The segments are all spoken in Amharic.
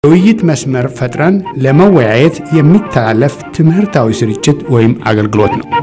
የውይይት መስመር ፈጥረን ለመወያየት የሚተላለፍ ትምህርታዊ ስርጭት ወይም አገልግሎት ነው።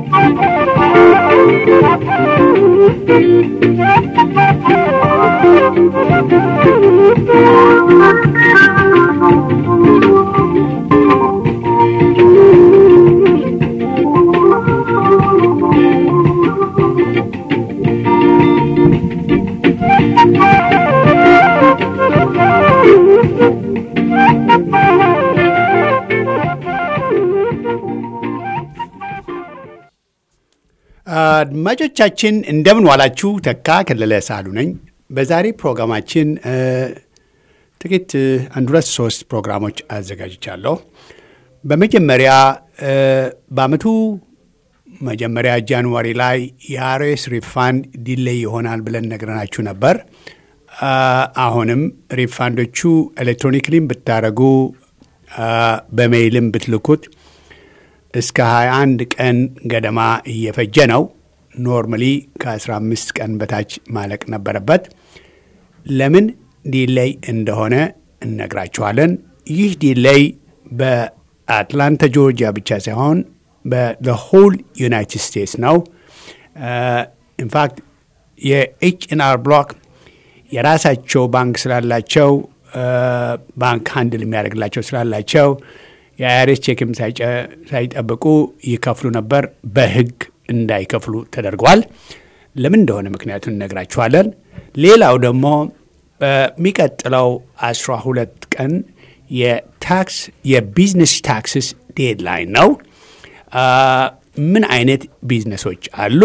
አድማጮቻችን እንደምን ዋላችሁ። ተካ ከለለ ሳሉ ነኝ። በዛሬ ፕሮግራማችን ጥቂት አንድ ሁለት ሶስት ፕሮግራሞች አዘጋጅቻለሁ። በመጀመሪያ በአመቱ መጀመሪያ ጃንዋሪ ላይ የአርኤስ ሪፋንድ ዲሌይ ይሆናል ብለን ነግረናችሁ ነበር። አሁንም ሪፋንዶቹ ኤሌክትሮኒክሊም ብታደረጉ በሜይልም ብትልኩት እስከ 21 ቀን ገደማ እየፈጀ ነው። ኖርማሊ ከ15 ቀን በታች ማለቅ ነበረበት። ለምን ዲሌይ እንደሆነ እነግራችኋለን። ይህ ዲሌይ በአትላንታ ጆርጂያ ብቻ ሳይሆን በሆል ዩናይትድ ስቴትስ ነው። ኢንፋክት የኤች ኤን አር ብሎክ የራሳቸው ባንክ ስላላቸው ባንክ ሃንድል የሚያደርግላቸው ስላላቸው የአይአርኤስ ቼክም ሳይጠብቁ ይከፍሉ ነበር። በሕግ እንዳይከፍሉ ተደርጓል። ለምን እንደሆነ ምክንያቱን እነግራችኋለን። ሌላው ደግሞ በሚቀጥለው አስራ ሁለት ቀን የታክስ የቢዝነስ ታክስስ ዴድላይን ነው። ምን አይነት ቢዝነሶች አሉ?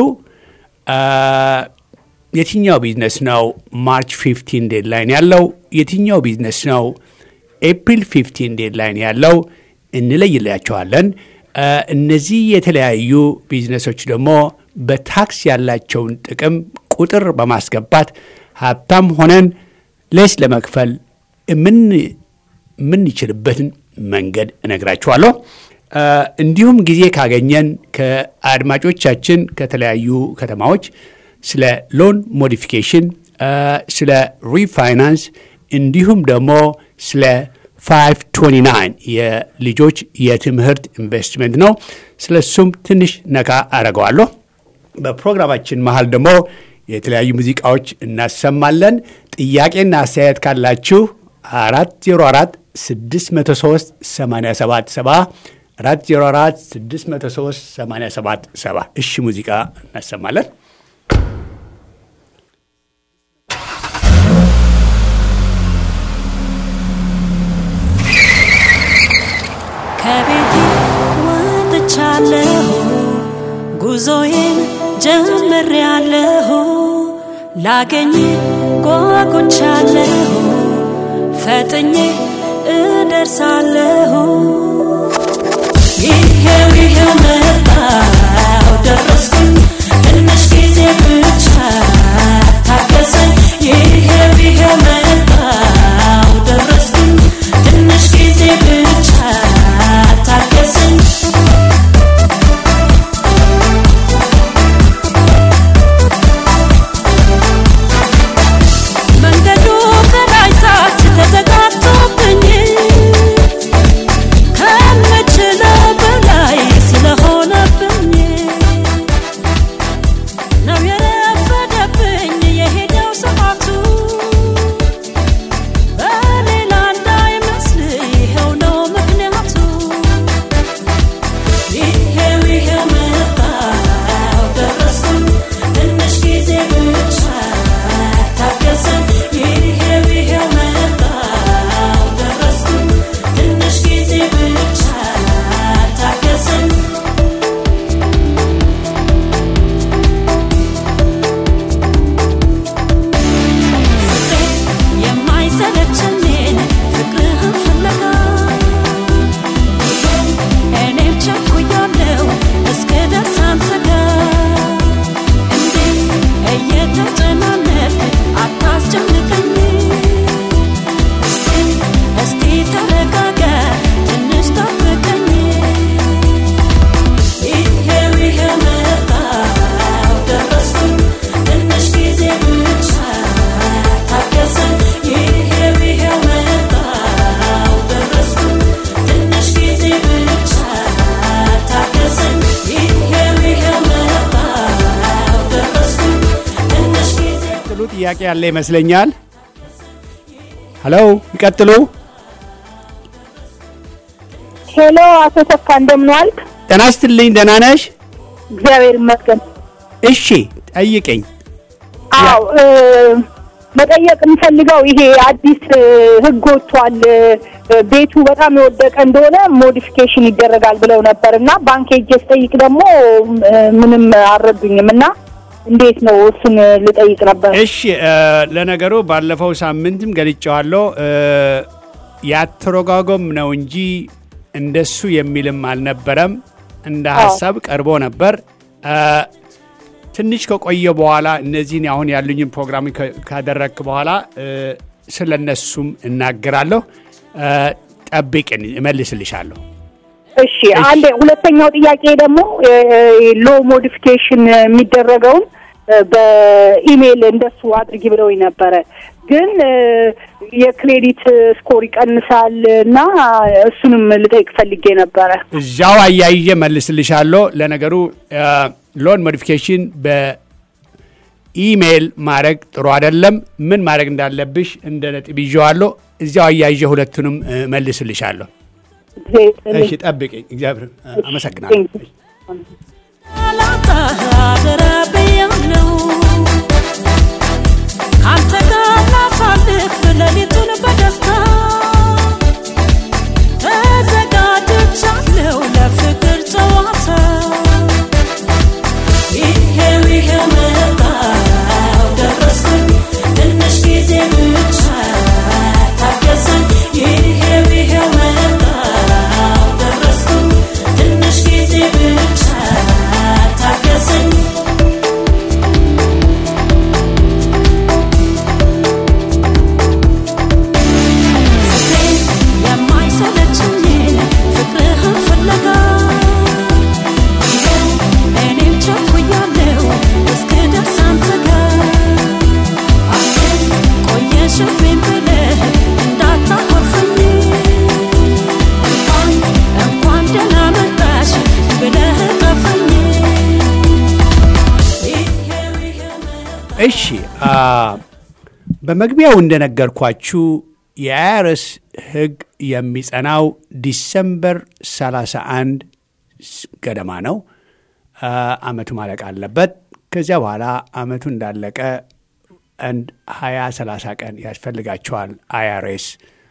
የትኛው ቢዝነስ ነው ማርች 15 ዴድላይን ያለው? የትኛው ቢዝነስ ነው ኤፕሪል 15 ዴድላይን ያለው? እንለይላቸዋለን። እነዚህ የተለያዩ ቢዝነሶች ደግሞ በታክስ ያላቸውን ጥቅም ቁጥር በማስገባት ሀብታም ሆነን ሌስ ለመክፈል የምንችልበትን መንገድ እነግራችኋለሁ። እንዲሁም ጊዜ ካገኘን ከአድማጮቻችን ከተለያዩ ከተማዎች ስለ ሎን ሞዲፊኬሽን፣ ስለ ሪፋይናንስ እንዲሁም ደግሞ ስለ 529 የልጆች የትምህርት ኢንቨስትመንት ነው። ስለ እሱም ትንሽ ነካ አረገዋለሁ። በፕሮግራማችን መሀል ደግሞ የተለያዩ ሙዚቃዎች እናሰማለን። ጥያቄና አስተያየት ካላችሁ 404 603 87 404 603 87 7 እሺ፣ ሙዚቃ እናሰማለን። ከቤቴ ወጥቻለሁ፣ ጉዞዬን ጀምሬያለሁ። ላገኝ ጓጉቻለሁ፣ ፈጥኜ እደርሳለሁ። ይሄው ይሄው መጣሁ ደረስኩኝ፣ ትንሽ ጊዜ ብቻ ታገሰኝ። ይሄው ይሄው መጣሁ ደረስኩኝ፣ ትንሽ ጊዜ ብቻ ታገሰኝ። መንገዱ ከላይ ታች ተዘጋግቶብኝ ጥያቄ ያለ ይመስለኛል። ሄሎ ይቀጥሉ። ሄሎ አቶ ተካ እንደምን ዋልክ? ጤና ይስጥልኝ። ደህና ነሽ? እግዚአብሔር ይመስገን። እሺ ጠይቀኝ። አዎ እ፣ መጠየቅ የምፈልገው ይሄ አዲስ እ፣ ህግ ወጥቷል እ፣ ቤቱ በጣም የወደቀ እንደሆነ ሞዲፊኬሽን ይደረጋል ብለው ነበር እና ባንክ ሄጄ ስጠይቅ ደግሞ እ፣ ምንም አልረዱኝም እና እንዴት ነው እሱን ልጠይቅ ነበር። እሺ እ፣ ለነገሩ ባለፈው ሳምንትም ገልጨዋለሁ። እ፣ ያተረጓጎም ነው እንጂ እንደሱ የሚልም አልነበረም። እንደ አዎ። ሀሳብ ቀርቦ ነበር። እ፣ ትንሽ ከቆየ በኋላ እነዚህን አሁን ያሉኝን ፕሮግራም ከ- ካደረግክ በኋላ እ፣ ስለ እነሱም እናገራለሁ። እ፣ ጠብቅን፣ እመልስልሻለሁ። እሺ አንድ ሁለተኛው ጥያቄ ደግሞ ሎ ሞዲፊኬሽን የሚደረገውን እ፣ በኢሜይል እንደሱ አድርጊ ብለውኝ ነበረ። ግን እ፣ የክሬዲት ስኮር ይቀንሳል እና እሱንም ልጠይቅ ፈልጌ ነበረ። እዚያው አያይዤ መልስልሻለሁ። ለነገሩ ሎን ሞዲፊኬሽን በኢሜይል ማድረግ ጥሩ አይደለም። ምን ማድረግ እንዳለብሽ እንደ ነጥብ ይዤዋለሁ። እዚያው አያይዤ ሁለቱንም እ፣ መልስልሻለሁ። እሺ ጠብቅኝ። እግዚአብሔር እ፣ አመሰግናለሁ። አላጣ አደራ ብያለሁ ካንተ ጋር ላሳልፍ ሌሊቱን በደስታ ተዘጋጅቻለሁ ለፍቅር ጨዋታ ይሄው ይሄው መጣሁ ደረስኩኝ ትንሽ ጊዜ ብቻ ታገሰኝ ይሄው ይሄው መጣሁ ደረስኩኝ ትንሽ ጊዜ ብቻ ታገሰኝ ፍቅሬን የማይሰለችኝን ፍቅርህን ፍለጋ ይኸው እኔም ቸኩያለሁ እስክደርስ አንተ ጋር አንተም ቆየሽብኝ ብለህ እንዳታኮርፈኝ እንኳን እንኳን ደህና መጣሽ ብለህ ጠፈኝ ይሄው ይሄው እሺ አ፣ በመግቢያው እንደነገርኳችሁ የአይአርኤስ ሕግ የሚጸናው ዲሰምበር 31 ገደማ ነው። አ፣ አመቱ ማለቅ አለበት። ከዚያ በኋላ አመቱ እንዳለቀ አንድ 20 30 ቀን ያስፈልጋቸዋል አይአርኤስ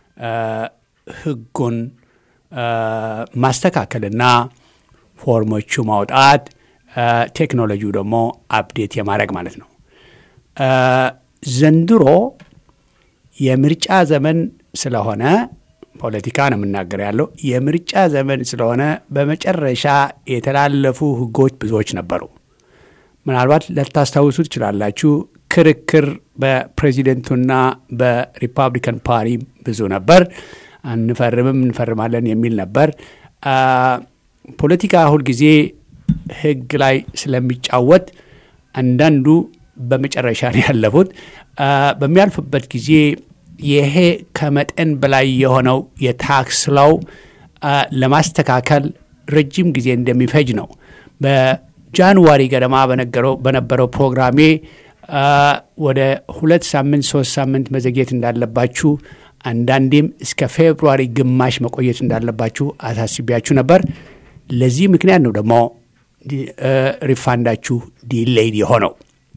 ሕጉን አ፣ ማስተካከልና ፎርሞቹ ማውጣት አ፣ ቴክኖሎጂው ደግሞ አፕዴት የማድረግ ማለት ነው። አ፣ ዘንድሮ የምርጫ ዘመን ስለሆነ ፖለቲካ ነው የምናገር ያለው የምርጫ ዘመን ስለሆነ በመጨረሻ የተላለፉ ህጎች ብዙዎች ነበሩ። ምናልባት ልታስታውሱ ትችላላችሁ። ክርክር በፕሬዚደንቱና በሪፐብሊካን ፓርቲ ብዙ ነበር። አንፈርምም እንፈርማለን የሚል ነበር። አ፣ ፖለቲካ ሁልጊዜ ህግ ላይ ስለሚጫወት አንዳንዱ በመጨረሻ ነው ያለፉት። አ፣ በሚያልፍበት ጊዜ ይሄ ከመጠን በላይ የሆነው የታክስ ላው አ፣ ለማስተካከል ረጅም ጊዜ እንደሚፈጅ ነው። በጃንዋሪ ገደማ በነገረው በነበረው ፕሮግራሜ አ፣ ወደ ሁለት ሳምንት ሶስት ሳምንት መዘግየት እንዳለባችሁ አንዳንዴም እስከ ፌብሩዋሪ ግማሽ መቆየት እንዳለባችሁ አሳስቢያችሁ ነበር። ለዚህ ምክንያት ነው ደግሞ ሪፋንዳችሁ ዲሌይድ የሆነው።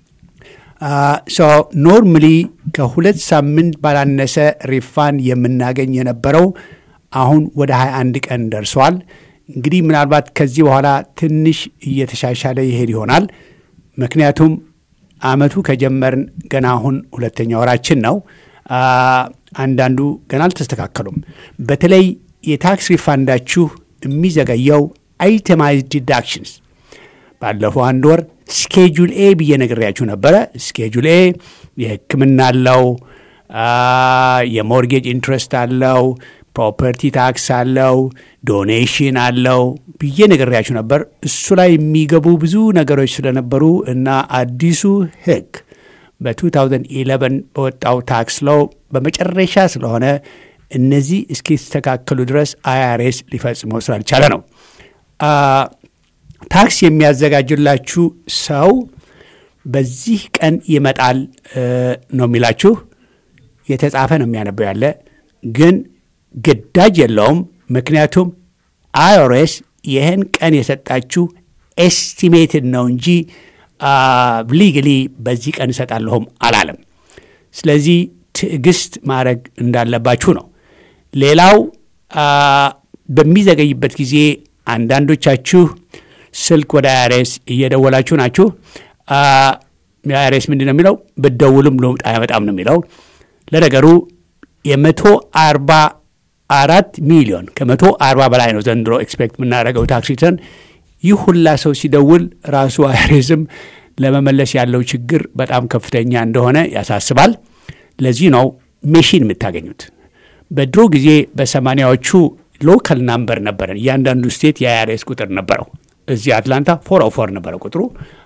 ኖርማሊ ከሁለት ሳምንት ባላነሰ ሪፋንድ የምናገኝ የነበረው አሁን ወደ 21 ቀን ደርሷል። እንግዲህ ምናልባት ከዚህ በኋላ ትንሽ እየተሻሻለ ይሄድ ይሆናል። ምክንያቱም አመቱ ከጀመርን ገና አሁን ሁለተኛ ወራችን ነው። አ፣ አንዳንዱ ገና አልተስተካከሉም። በተለይ የታክስ ሪፋንዳችሁ የሚዘገየው አይተማይዝድ ዲዳክሽንስ ባለፈው አንድ ወር ስኬጁል ኤ ብዬ ነግሬያችሁ ነበረ። ስኬጁል ኤ የሕክምና አለው፣ አ፣ የሞርጌጅ ኢንትረስት አለው፣ ፕሮፐርቲ ታክስ አለው፣ ዶኔሽን አለው ብዬ ነግሬያችሁ ነበር። እሱ ላይ የሚገቡ ብዙ ነገሮች ስለነበሩ እና አዲሱ ሕግ በ2011 በወጣው ታክስ ለው በመጨረሻ ስለሆነ እነዚህ እስኪስተካከሉ ድረስ አይአርኤስ ሊፈጽመው ስላልቻለ ነው። አ፣ ታክስ የሚያዘጋጅላችሁ ሰው በዚህ ቀን ይመጣል ነው የሚላችሁ። የተጻፈ ነው የሚያነበው ያለ ግን ግዳጅ የለውም። ምክንያቱም አይኦሬስ ይህን ቀን የሰጣችሁ ኤስቲሜትድ ነው እንጂ ሊግሊ በዚህ ቀን እሰጣለሁም አላለም። ስለዚህ ትዕግስት ማድረግ እንዳለባችሁ ነው። ሌላው በሚዘገይበት ጊዜ አንዳንዶቻችሁ ስልክ ወደ አይአርኤስ እየደወላችሁ ናችሁ። የአይአርኤስ ምንድን ነው የሚለው? ብትደውሉም ለውጥ አያመጣም ነው የሚለው። ለነገሩ የመቶ አርባ አራት ሚሊዮን ከመቶ አርባ በላይ ነው ዘንድሮ ኤክስፔክት የምናደርገው ታክስ ሪተርን። ይህ ሁላ ሰው ሲደውል ራሱ አይአርኤስም ለመመለስ ያለው ችግር በጣም ከፍተኛ እንደሆነ ያሳስባል። ለዚህ ነው ሜሽን የምታገኙት። በድሮ ጊዜ በሰማኒያዎቹ ሎካል ናምበር ነበረን። እያንዳንዱ ስቴት የአይአርኤስ ቁጥር ነበረው። እዚህ አትላንታ ፎር ኦ ፎር ነበረ ቁጥሩ።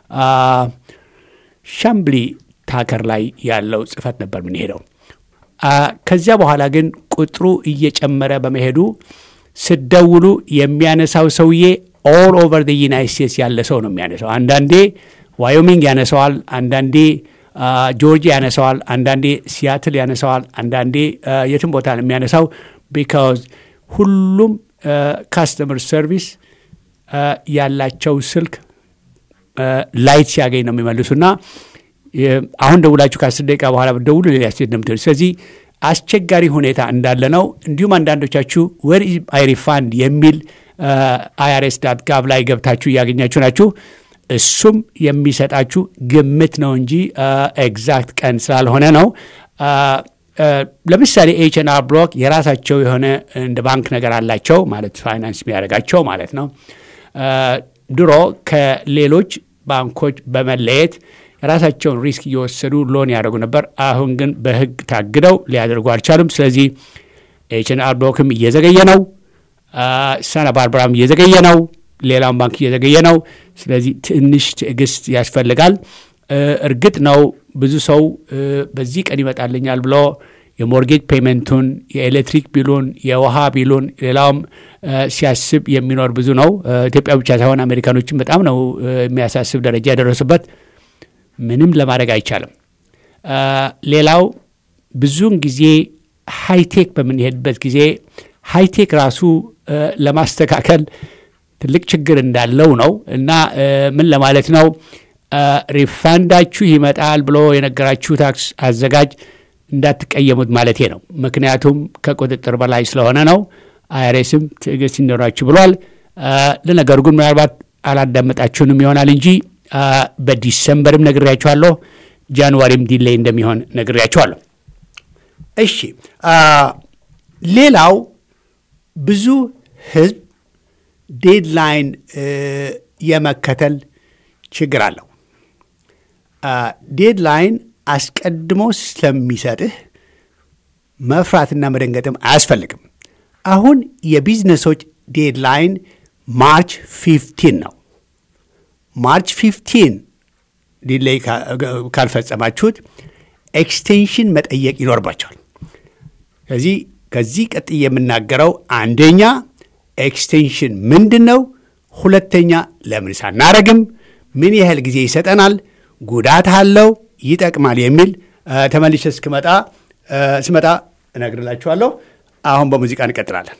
ሻምብሊ ታከር ላይ ያለው ጽህፈት ነበር የምንሄደው። ከዚያ በኋላ ግን ቁጥሩ እየጨመረ በመሄዱ ስደውሉ የሚያነሳው ሰውዬ ኦል ኦቨር ደ ዩናይት ስቴትስ ያለ ሰው ነው የሚያነሳው። አንዳንዴ ዋዮሚንግ ያነሰዋል፣ አንዳንዴ ጆርጂያ ያነሰዋል፣ አንዳንዴ ሲያትል ያነሰዋል፣ አንዳንዴ የትም ቦታ ነው የሚያነሳው። ቢካዝ ሁሉም ካስተመር ሰርቪስ ያላቸው ስልክ ላይት ሲያገኝ ነው የሚመልሱና አሁን ደውላችሁ ከአስር ደቂቃ በኋላ ደውሉ ሌላ ስቴት ነው የምትሄዱ። ስለዚህ አስቸጋሪ ሁኔታ እንዳለ ነው። እንዲሁም አንዳንዶቻችሁ ወር አይ ሪፋንድ የሚል አይአርኤስ ዳት ጋቭ ላይ ገብታችሁ እያገኛችሁ ናችሁ። እሱም የሚሰጣችሁ ግምት ነው እንጂ ኤግዛክት ቀን ስላልሆነ ነው። ለምሳሌ ኤች ኤን አር ብሎክ የራሳቸው የሆነ እንደ ባንክ ነገር አላቸው ማለት ፋይናንስ የሚያደርጋቸው ማለት ነው። ድሮ ከሌሎች ባንኮች በመለየት የራሳቸውን ሪስክ እየወሰዱ ሎን ያደርጉ ነበር። አሁን ግን በሕግ ታግደው ሊያደርጉ አልቻሉም። ስለዚህ ኤች ኤን አር ብሎክም እየዘገየ ነው። ሳና ባርባራም እየዘገየ ነው። ሌላውን ባንክ እየዘገየ ነው። ስለዚህ ትንሽ ትዕግስት ያስፈልጋል። እርግጥ ነው ብዙ ሰው በዚህ ቀን ይመጣልኛል ብሎ የሞርጌጅ ፔመንቱን፣ የኤሌክትሪክ ቢሉን፣ የውሃ ቢሉን፣ ሌላውም ሲያስብ የሚኖር ብዙ ነው። ኢትዮጵያ ብቻ ሳይሆን አሜሪካኖችም በጣም ነው የሚያሳስብ ደረጃ የደረሱበት። ምንም ለማድረግ አይቻልም። ሌላው ብዙውን ጊዜ ሃይቴክ በምንሄድበት ጊዜ ሃይቴክ ራሱ ለማስተካከል ትልቅ ችግር እንዳለው ነው እና ምን ለማለት ነው ሪፋንዳችሁ ይመጣል ብሎ የነገራችሁ ታክስ አዘጋጅ እንዳትቀየሙት ማለቴ ነው። ምክንያቱም ከቁጥጥር በላይ ስለሆነ ነው። አይአርኤስም ትዕግስት ይኖራችሁ ብሏል። ለነገሩ ግን ምናልባት አላዳመጣችሁንም ይሆናል እንጂ በዲሰምበርም ነግሬያችኋለሁ፣ ጃንዋሪም ዲሌይ እንደሚሆን ነግሬያችኋለሁ። እሺ ሌላው ብዙ ህዝብ ዴድላይን የመከተል ችግር አለው። ዴድላይን አስቀድሞ ስለሚሰጥህ መፍራትና መደንገጥም አያስፈልግም። አሁን የቢዝነሶች ዴድላይን ማርች ፊፍቲን ነው። ማርች ፊፍቲን ዲሌይ ካልፈጸማችሁት ኤክስቴንሽን መጠየቅ ይኖርባቸዋል። ስለዚህ ከዚህ ቀጥዬ የምናገረው አንደኛ ኤክስቴንሽን ምንድን ነው? ሁለተኛ ለምን ሳናረግም ምን ያህል ጊዜ ይሰጠናል? ጉዳት አለው? ይጠቅማል? የሚል ተመልሼ እስክመጣ ስመጣ እነግርላችኋለሁ። አሁን በሙዚቃ እንቀጥላለን።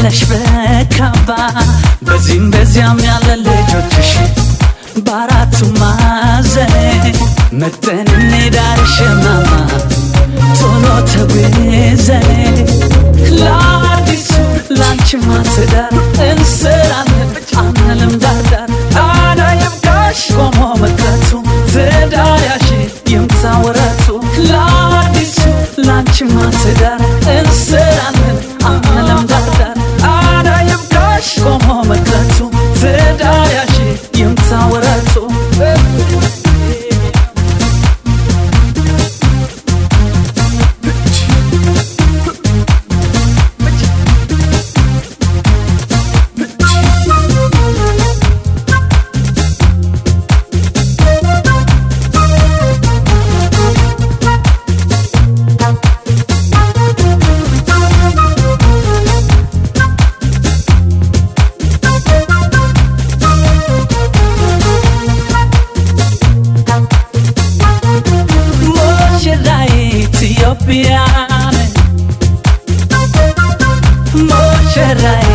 ተመለሽ በካባ በዚህም በዚያም ያለ ልጆችሽ በአራቱ ማዕዘን መጠን እንሄዳርሽ ማማ ቶሎ ተጉዘን ለአዲሱ ላንቺ ማትዳር እንስራለን አንልም ዳርዳር ታዲያ ይብቃሽ ቆሞ መቅረቱ ትዳር ያሽ ይምታ ወረቱ ለአዲሱ ላንቺ ማትዳር እንስራለን አንልም ዳርዳር ታዲያ ይብቃሽ ቆሞ መቅረቱ ትዳር ያሽ ይምታ ወረቱ ሙሽራዬ ኢትዮጵያን ሙሽራዬ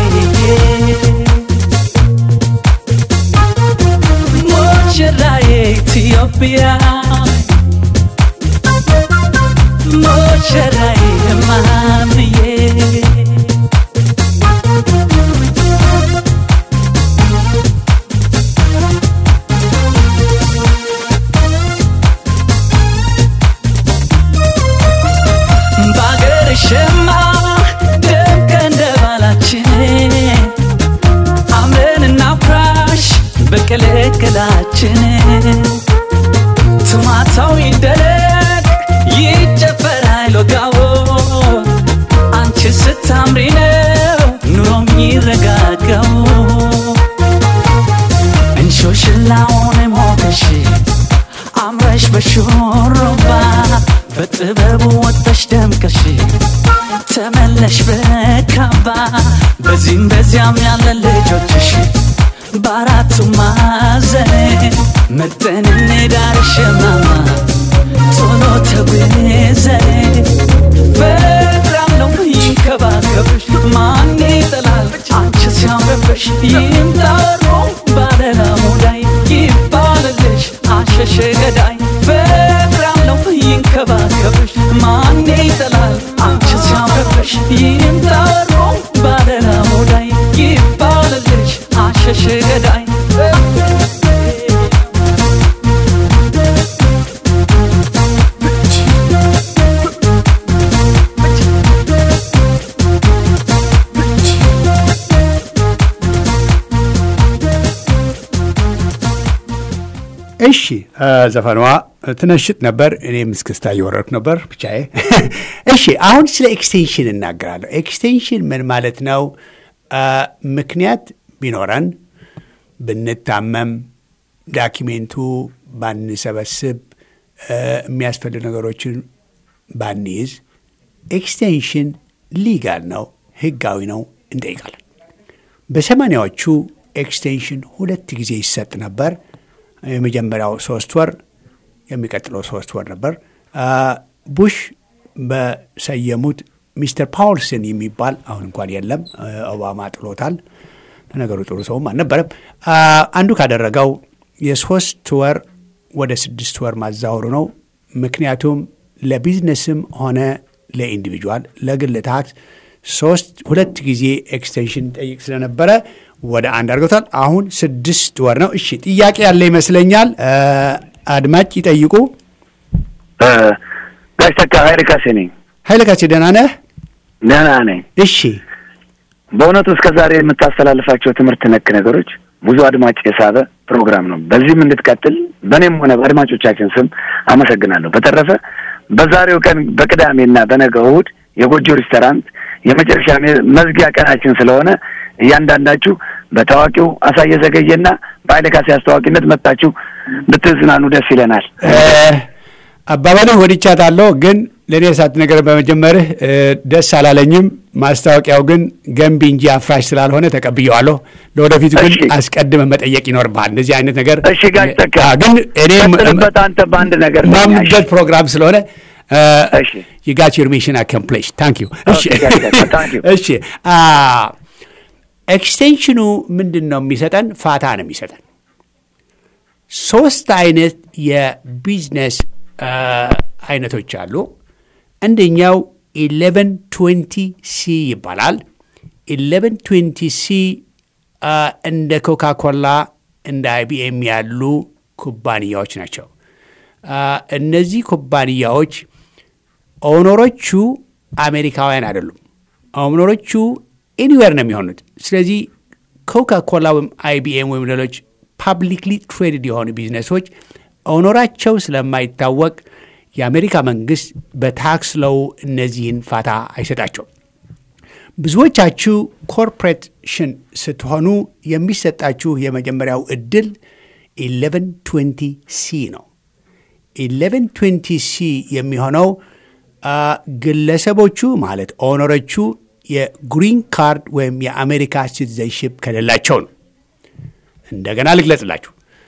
ሙሽራዬ ኢትዮጵያን ሙሽራዬ ማምዬ በአገርሽማ ደምቀ እንደ ባላችን አምረን እናፍራሽ በቅልቅላችን ትማታው ይደረግ ይጨፈር አይሎጋዎ አንቺ ስታምሪ ነው ኑሮ የሚረጋጋው እንሾሽላውን ሞገሽ አምረሽ በሹሩባ በጥበቡ ወጥተሽ ደምቀሽ ተመለሽ በካባ በዚህም በዚያም ያለ ልጆችሽ በአራቱ ማዕዘን መጠን እንሄዳርሽ ማማ ቶሎ ተጉዘን በጣም ነው ይንከባከብሽ ማን ይጠላል አንቺ ሲያምርብሽ ይምጣሩ ባለላ ሙዳይ ይባልልሽ አሸሸ ገዳይ በጣም ነው ይንከባከብሽ ማን ይጠላል አንቺ ሲያምርብሽ ይምጣሩ ባለላ ሙዳይ ይባልልሽ አሸሸ ገዳይ እሺ ዘፈኗ ትነሽጥ ነበር፣ እኔም እስክስታ እየወረድኩ ነበር ብቻዬ። እሺ አሁን ስለ ኤክስቴንሽን እናገራለሁ። ኤክስቴንሽን ምን ማለት ነው? ምክንያት ቢኖረን ብንታመም፣ ዳኪሜንቱ ባንሰበስብ፣ የሚያስፈልግ ነገሮችን ባንይዝ፣ ኤክስቴንሽን ሊጋል ነው፣ ህጋዊ ነው፣ እንጠይቃለን። በሰማኒያዎቹ ኤክስቴንሽን ሁለት ጊዜ ይሰጥ ነበር። የመጀመሪያው ሶስት ወር የሚቀጥለው ሶስት ወር ነበር። ቡሽ በሰየሙት ሚስተር ፓውልሰን የሚባል አሁን እንኳን የለም፣ ኦባማ ጥሎታል። ለነገሩ ጥሩ ሰውም አልነበረም። አንዱ ካደረገው የሶስት ወር ወደ ስድስት ወር ማዛወሩ ነው። ምክንያቱም ለቢዝነስም ሆነ ለኢንዲቪጁዋል ለግል ታክስ ሶስት ሁለት ጊዜ ኤክስቴንሽን ጠይቅ ስለነበረ ወደ አንድ አድርገውታል። አሁን ስድስት ወር ነው። እሺ ጥያቄ ያለ ይመስለኛል። አድማጭ ይጠይቁ። ጋሽ ተካ ኃይለ ካሴ ነኝ። ኃይለ ካሴ ደህና ነህ? ደህና ነኝ። እሺ በእውነቱ እስከ ዛሬ የምታስተላልፋቸው ትምህርት ነክ ነገሮች ብዙ አድማጭ የሳበ ፕሮግራም ነው። በዚህም እንድትቀጥል በእኔም ሆነ በአድማጮቻችን ስም አመሰግናለሁ። በተረፈ በዛሬው ቀን በቅዳሜና በነገ እሑድ የጎጆ ሬስቶራንት የመጨረሻ መዝጊያ ቀናችን ስለሆነ እያንዳንዳችሁ በታዋቂው አሳየ ዘገየና በኃይለ ካሴ አስተዋቂነት መጣችሁ ብትዝናኑ ደስ ይለናል። አባባልህ ወድቻታለሁ፣ ግን ለእኔ እሳት ነገር በመጀመርህ ደስ አላለኝም። ማስታወቂያው ግን ገንቢ እንጂ አፍራሽ ስላልሆነ ተቀብየዋለሁ። ለወደፊቱ ግን እሺ። አስቀድመህ መጠየቅ ይኖርብሃል። እንደዚህ አይነት ነገር እሺ ጋሽ ተካ ግን እኔ ቀጥልበት አንተ በአንድ ነገር ነኝ። ማምንበት ፕሮግራም ስለሆነ እሺ የጋች ዩር ሚሽን አኮምፕሊሽ ታንክ ዩ። እሺ Okay, guys, guys, thank you. እሺ አ ኤክስቴንሽኑ ምንድን ነው የሚሰጠን? ፋታ ነው የሚሰጠን። ሶስት አይነት የቢዝነስ አይነቶች አሉ። አንደኛው ኢሌቨን ትዌንቲ ሲ ይባላል። ኢሌቨን ትዌንቲ ሲ እንደ ኮካ ኮላ እንደ አይቢኤም ያሉ ኩባንያዎች ናቸው። እነዚህ ኩባንያዎች ኦነሮቹ አሜሪካውያን አይደሉም። ኦነሮቹ ኤኒዌር ነው የሚሆኑት። ስለዚህ ኮካ ኮላ ወይም አይቢኤም ወይም ሌሎች ፓብሊክሊ ትሬድድ የሆኑ ቢዝነሶች ኦኖራቸው ስለማይታወቅ የአሜሪካ መንግስት በታክስ ለው እነዚህን ፋታ አይሰጣቸውም። ብዙዎቻችሁ ኮርፖሬሽን ስትሆኑ የሚሰጣችሁ የመጀመሪያው እድል 1120 ሲ ነው። 1120 ሲ የሚሆነው ግለሰቦቹ ማለት ኦነሮቹ የግሪን ካርድ ወይም የአሜሪካ ሲቲዘንሽፕ ከሌላቸው ነው። እንደገና ልግለጽላችሁ።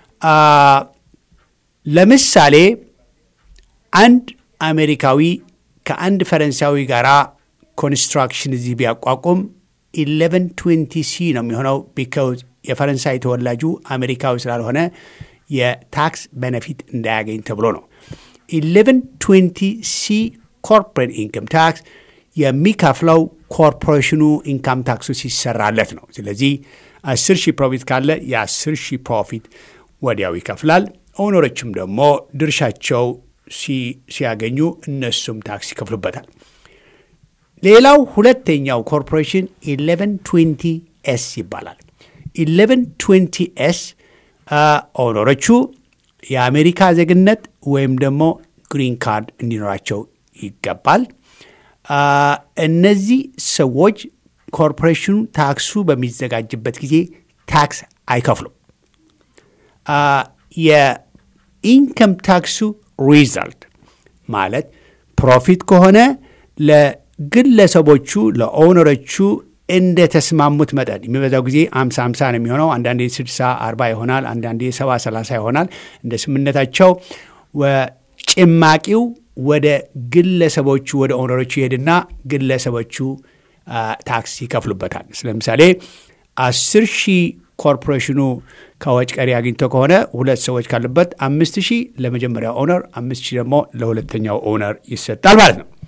ለምሳሌ አንድ አሜሪካዊ ከአንድ ፈረንሳዊ ጋር ኮንስትራክሽን እዚህ ቢያቋቁም 1120 ሲ ነው የሚሆነው። ቢካውዝ የፈረንሳይ ተወላጁ አሜሪካዊ ስላልሆነ የታክስ ቤነፊት እንዳያገኝ ተብሎ ነው። 1120 ሲ ኮርፖሬት ኢንከም ታክስ የሚከፍለው ኮርፖሬሽኑ ኢንካም ታክሱ ሲሰራለት ነው። ስለዚህ 10 ሺህ ፕሮፊት ካለ የ10 ሺህ ፕሮፊት ወዲያው ይከፍላል። ኦነሮችም ደግሞ ድርሻቸው ሲያገኙ እነሱም ታክስ ይከፍሉበታል። ሌላው ሁለተኛው ኮርፖሬሽን 1120 ኤስ ይባላል። 1120 ኤስ ኦነሮቹ የአሜሪካ ዜግነት ወይም ደግሞ ግሪን ካርድ እንዲኖራቸው ይገባል። እነዚህ ሰዎች ኮርፖሬሽኑ ታክሱ በሚዘጋጅበት ጊዜ ታክስ አይከፍሉም። የኢንከም ታክሱ ሪዛልት ማለት ፕሮፊት ከሆነ ለግለሰቦቹ ለኦነሮቹ እንደ ተስማሙት መጠን የሚበዛው ጊዜ አምሳ አምሳ ነው የሚሆነው። አንዳንዴ ስድሳ አርባ ይሆናል። አንዳንዴ ሰባ ሰላሳ ይሆናል። እንደ ስምነታቸው ጭማቂው ወደ ግለሰቦቹ ወደ ኦነሮቹ ይሄድና ግለሰቦቹ ታክስ ይከፍሉበታል። ለምሳሌ አስር ሺህ ኮርፖሬሽኑ ከወጭ ቀሪ አግኝቶ ከሆነ ሁለት ሰዎች ካሉበት አምስት ሺህ ለመጀመሪያው ኦነር፣ አምስት ሺህ ደግሞ ለሁለተኛው ኦነር ይሰጣል ማለት ነው።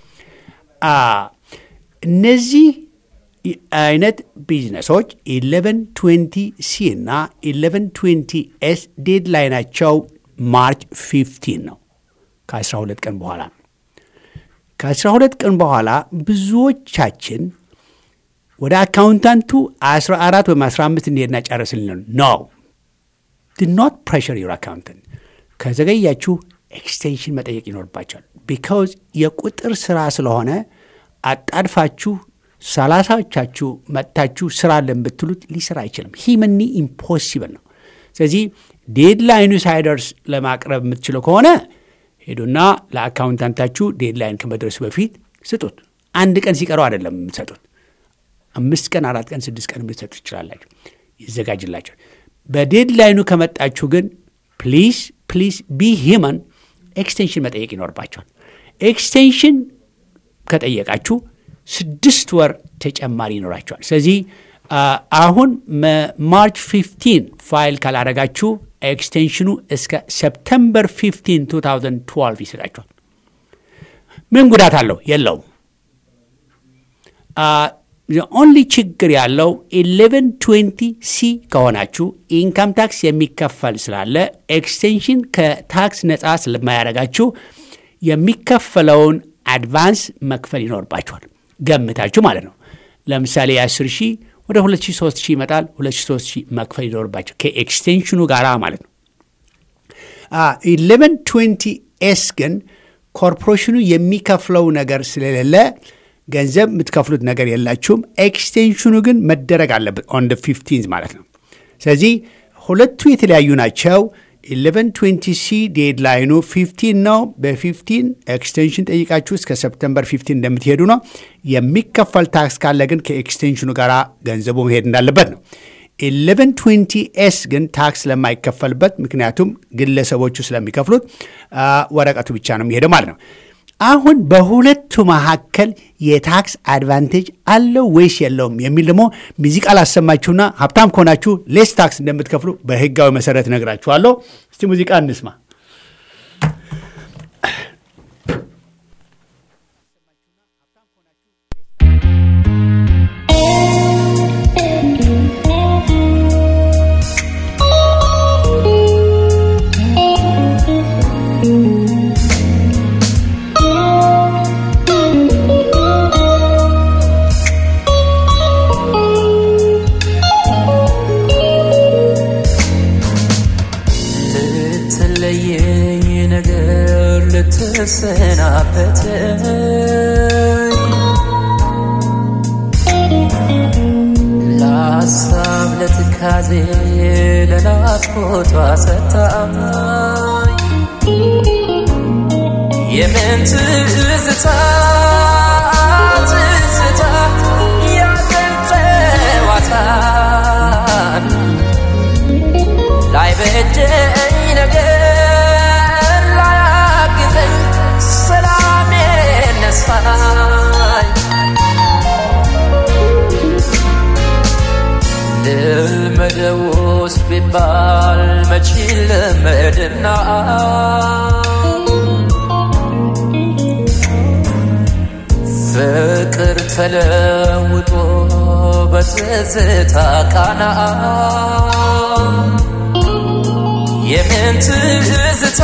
እነዚህ አይነት ቢዝነሶች 1120 ሲ እና 1120 ኤስ ዴድላይናቸው ማርች 15 ነው። ከ12 ቀን በኋላ ከ12 ቀን በኋላ ብዙዎቻችን ወደ አካውንታንቱ 14 ወይም 15 እንሄድና ጨርስልን ነው። ኖት ፕሬሽር ዩር አካውንታንት። ከዘገያችሁ ኤክስቴንሽን መጠየቅ ይኖርባቸዋል። ቢካውዝ የቁጥር ስራ ስለሆነ አጣድፋችሁ ሰላሳዎቻችሁ መጥታችሁ ስራ አለን ብትሉት ሊሰራ አይችልም። ሂመኒ ኢምፖሲብል ነው። ስለዚህ ዴድላይኑ ሳይደርስ ለማቅረብ የምትችለው ከሆነ ሄዱና ለአካውንታንታችሁ ዴድላይን ከመድረሱ በፊት ስጡት። አንድ ቀን ሲቀረው አይደለም የምትሰጡት። አምስት ቀን፣ አራት ቀን፣ ስድስት ቀን ልትሰጡ ትችላላችሁ። ይዘጋጅላቸዋል። በዴድላይኑ ከመጣችሁ ግን ፕሊዝ ፕሊዝ ቢ ሂመን ኤክስቴንሽን መጠየቅ ይኖርባቸዋል። ኤክስቴንሽን ከጠየቃችሁ ስድስት ወር ተጨማሪ ይኖራቸዋል። ስለዚህ አሁን ማርች 15 ፋይል ካላረጋችሁ ኤክስቴንሽኑ እስከ ሰፕተምበር 15 2012 ይሰጣችኋል። ምን ጉዳት አለው? የለውም። ኦንሊ ችግር ያለው 1120 ሲ ከሆናችሁ ኢንካም ታክስ የሚከፈል ስላለ ኤክስቴንሽን ከታክስ ነፃ ስለማያደርጋችሁ የሚከፈለውን አድቫንስ መክፈል ይኖርባችኋል። ገምታችሁ ማለት ነው። ለምሳሌ የ10 ሺህ ወደ 2003 ሺህ ይመጣል። 2003 ሺህ መክፈል ይኖርባቸው ከኤክስቴንሽኑ ጋር ማለት ነው። 1120 ኤስ ግን ኮርፖሬሽኑ የሚከፍለው ነገር ስለሌለ ገንዘብ የምትከፍሉት ነገር የላችሁም። ኤክስቴንሽኑ ግን መደረግ አለበት ኦን ደ ፊፍቲንዝ ማለት ነው። ስለዚህ ሁለቱ የተለያዩ ናቸው። 1120 ሲ ዴድላይኑ 15 ነው። በ15 ኤክስቴንሽን ጠይቃችሁ እስከ ሰፕተምበር 15 እንደምትሄዱ ነው። የሚከፈል ታክስ ካለ ግን ከኤክስቴንሽኑ ጋር ገንዘቡ መሄድ እንዳለበት ነው። 1120 ኤስ ግን ታክስ ስለማይከፈልበት ምክንያቱም ግለሰቦቹ ስለሚከፍሉት ወረቀቱ ብቻ ነው የሚሄደው ማለት ነው። አሁን በሁለቱ መካከል የታክስ አድቫንቴጅ አለው ወይስ የለውም የሚል ደግሞ ሙዚቃ ላሰማችሁና ሀብታም ከሆናችሁ ሌስ ታክስ እንደምትከፍሉ በህጋዊ መሰረት ነግራችኋለሁ። እስቲ ሙዚቃ እንስማ። ልትለየኝ ነገር ልትሰናበተኝ ለሀሳብ ለትካዜ ለናፍቆቷ ሰታኝ የምን ትዝታ ትዝታ ያዘን ጨዋታን ላይ በጀኝ ነገር ላያግዘኝ ሰላም ነሳኝ ልልመደውስ ቢባል መች ልመድና ፍቅር ተለውጦ በትዝታ ቃና የምን ትዝታ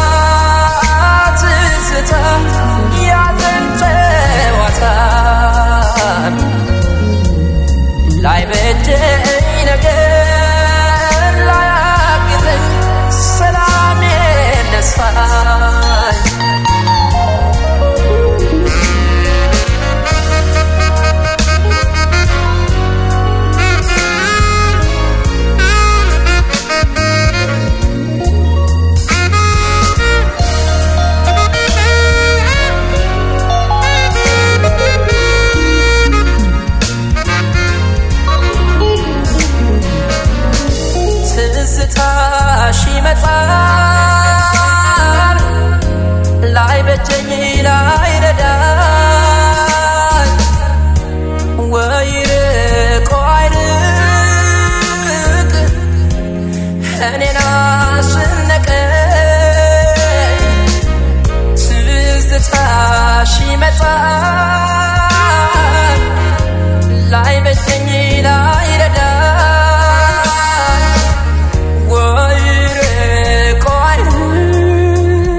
ትዝታ ያዘን ጨዋታን ላይ በጀኝ ነገር ላያግዘኝ ሰላም ነስፋኝ ትዝታሽ ይመጣል ላይ በጀኝ ላይ ረዳኝ ወይ ርቆ አይርቅ እኔን አስነቀኝ ትዝታሽ ይመጣል ላይ በጀኝ ላይ ረዳኝ ወይ ርቆ አይርቅ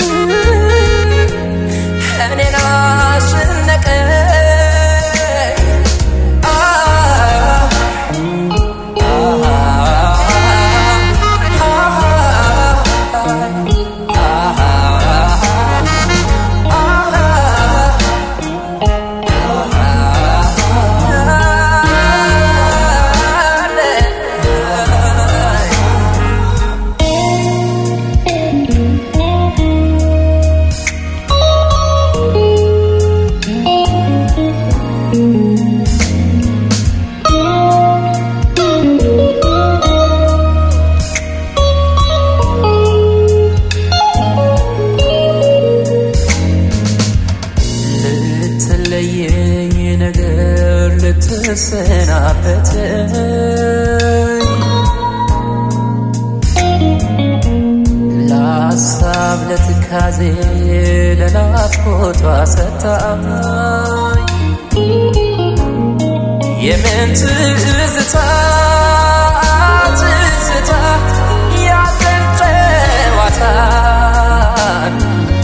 እኔን አስነቀኝ ልትለየኝ ነገር ልትሰናበተኝ ለሀሳብ ለትካዜ ለናፍቆቷ ሰታኝ የምን ትዝታ ትዝታ ያዘን ጨዋታን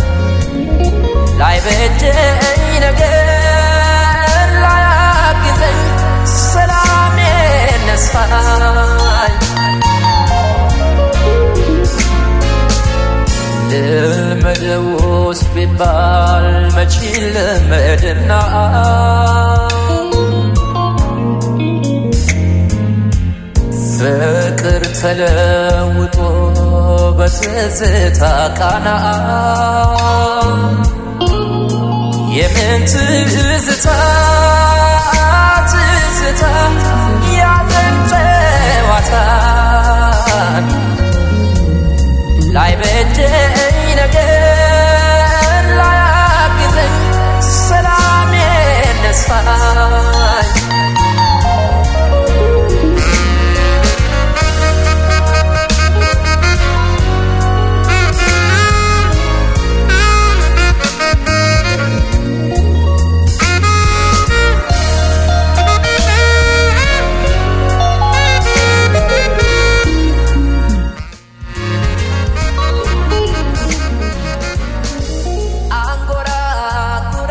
ላይ በጀኝ ነገር ላያግዘኝ ሰላም ነስፋኝ ልልመደውስ ቢባል መች ልመድና ፍቅር ተለውጦ በትዝታ ቃና የምን ትዝታ ትዝታ ያዘን ጨዋታን ላይ በጀኝ ነገር ላያግዘኝ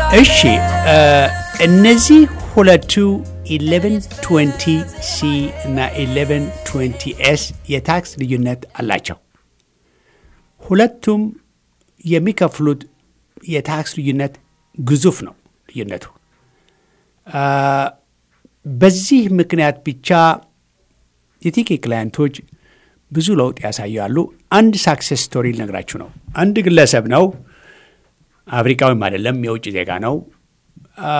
እሺ እ እነዚህ ሁለቱ 1120 ሲ እና 1120 ኤስ የታክስ ልዩነት አላቸው። ሁለቱም የሚከፍሉት የታክስ ልዩነት ግዙፍ ነው። ልዩነቱ አ፣ በዚህ ምክንያት ብቻ የቲኬ ክላየንቶች ብዙ ለውጥ ያሳያሉ። አንድ ሳክሴስ ስቶሪ ልነግራችሁ ነው። አንድ ግለሰብ ነው፣ አፍሪካዊም አይደለም፣ የውጭ ዜጋ ነው። አ፣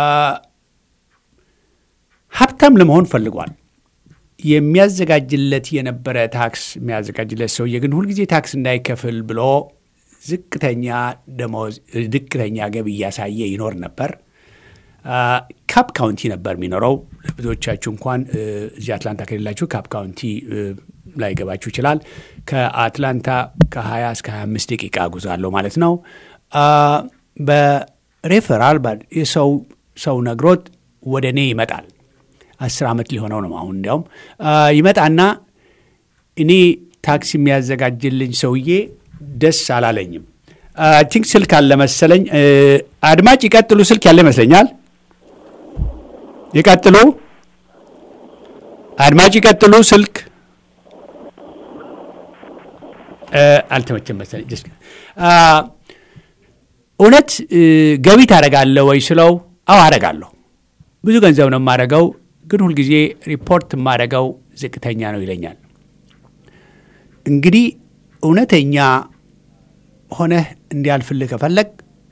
ሀብታም ለመሆን ፈልጓል። የሚያዘጋጅለት የነበረ ታክስ የሚያዘጋጅለት ሰውዬ ግን ሁልጊዜ ታክስ እንዳይከፍል ብሎ ዝቅተኛ ደሞዝ ዝቅተኛ ገቢ እያሳየ ይኖር ነበር። ካፕ ካውንቲ ነበር የሚኖረው። ለብዙዎቻችሁ እንኳን እ፣ እዚህ አትላንታ ከሌላችሁ ካፕ ካውንቲ እ፣ ላይገባችሁ ይችላል። ከአትላንታ ከ20 እስከ 25 ደቂቃ ጉዞ አለው ማለት ነው። አ፣ በሬፈራል ባ- የሰው ሰው ነግሮት ወደ እኔ ይመጣል። አስር ዓመት ሊሆነው ነው አሁን እንዲያውም አ፣ ይመጣና እኔ ታክሲ የሚያዘጋጅልኝ ሰውዬ ደስ አላለኝም። አይ ቲንክ ስልክ አለ መሰለኝ። እ፣ አድማጭ ይቀጥሉ። ስልክ ያለ ይመስለኛል። ይቀጥሉ። አድማጭ ይቀጥሉ። ስልክ እ፣ አልተመቸም መሰለኝ። ጀስት አ፣ እውነት እ፣ ገቢ ታደርጋለህ ወይ ስለው፣ አዎ አደርጋለሁ። ብዙ ገንዘብ ነው የማደርገው፣ ግን ሁልጊዜ ሪፖርት የማደርገው ዝቅተኛ ነው ይለኛል። እንግዲህ እውነተኛ ሆነህ እንዲያልፍልህ ከፈለግ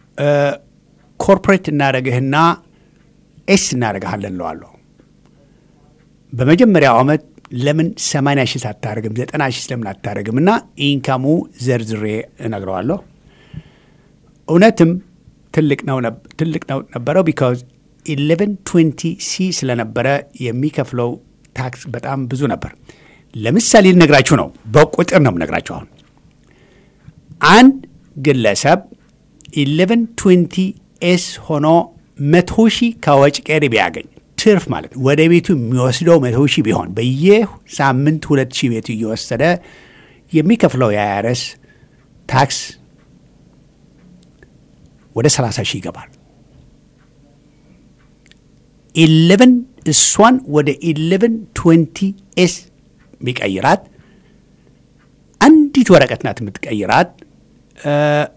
ኮርፖሬት እናደረግህና ኤስ እናደረግሃለን እለዋለሁ። በመጀመሪያው ዓመት ለምን 80 ሺህ አታደርግም 90 ሺህ ለምን አታደርግም? እና ኢንካሙ ዘርዝሬ እነግረዋለሁ። እውነትም ትልቅ ነው ነብ- ትልቅ ነው ነበረው ቢካዝ 1120 ሲ ስለነበረ የሚከፍለው ታክስ በጣም ብዙ ነበር። ለምሳሌ ልነግራችሁ ነው፣ በቁጥር ነው የምነግራችሁ አሁን አንድ ግለሰብ 1120 ኤስ ሆኖ መቶ ሺህ ከወጭ ቀሪ ቢያገኝ ትርፍ ማለት ነው። ወደ ቤቱ የሚወስደው መቶ ሺህ ቢሆን በየሳምንት ሁለት ሺህ ቤቱ እየወሰደ የሚከፍለው የአይአርኤስ ታክስ ወደ 30 ሺህ ይገባል። ኢሌቨን እሷን ወደ ኢሌቨን ትዌንቲ ኤስ ቢቀይራት አንዲት ወረቀት ናት የምትቀይራት እ፣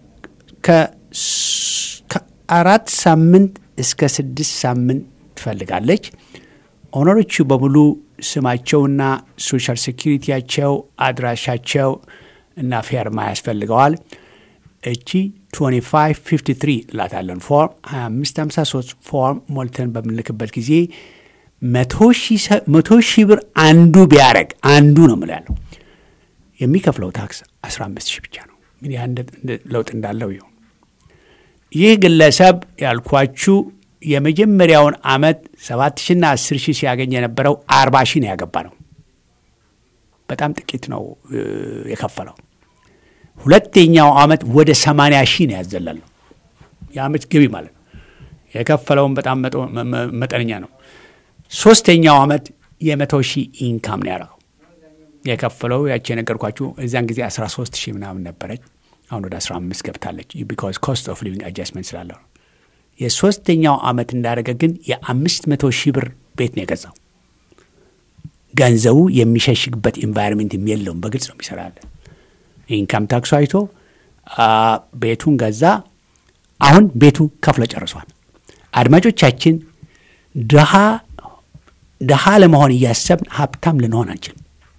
ከስ- ከአራት ሳምንት እስከ ስድስት ሳምንት ትፈልጋለች። ኦነሮቹ በሙሉ ስማቸውና ሶሻል ሴኪሪቲያቸው አድራሻቸው እና ፌርማ ያስፈልገዋል። እቺ 2553 ላታለን ፎርም 2553 ፎርም ሞልተን በምንልክበት ጊዜ መቶ ሺህ ብር አንዱ ቢያደረግ አንዱ ነው ምል ያለው የሚከፍለው ታክስ 15 ሺህ ብቻ ነው። እንግዲህ አንድ እንደ- ለውጥ እንዳለው ይሁን። ይህ ግለሰብ ያልኳችሁ የመጀመሪያውን ዓመት 7 ሺና 10 ሺህ ሲያገኝ የነበረው 40 ሺህ ነው ያገባ ነው። በጣም ጥቂት ነው እ፣ የከፈለው። ሁለተኛው ዓመት ወደ 80 ሺህ ነው ያዘለለው። የዓመት ገቢ ማለት ነው። የከፈለውን በጣም መጦ- መ- መ- መጠነኛ ነው። ሶስተኛው ዓመት የመቶ ሺህ ኢንካም ነው ያደረገው። የከፈለው ያቺ የነገርኳችሁ እዚያን ጊዜ 13 ሺህ ምናምን ነበረች። አሁን ወደ 15 ገብታለች። ቢካዝ ኮስት ኦፍ ሊቪንግ አጃስትመንት ስላለው ነው። የሶስተኛው ዓመት እንዳደረገ ግን የአምስት መቶ ሺህ ብር ቤት ነው የገዛው። ገንዘቡ የሚሸሽግበት ኢንቫይሮንሜንት የለውም። በግልጽ ነው የሚሰራለ ኢንካም ታክሱ አይቶ አ፣ ቤቱን ገዛ። አሁን ቤቱ ከፍሎ ጨርሷል። አድማጮቻችን ድሃ ድሃ ለመሆን እያሰብን ሀብታም ልንሆን አንችልም።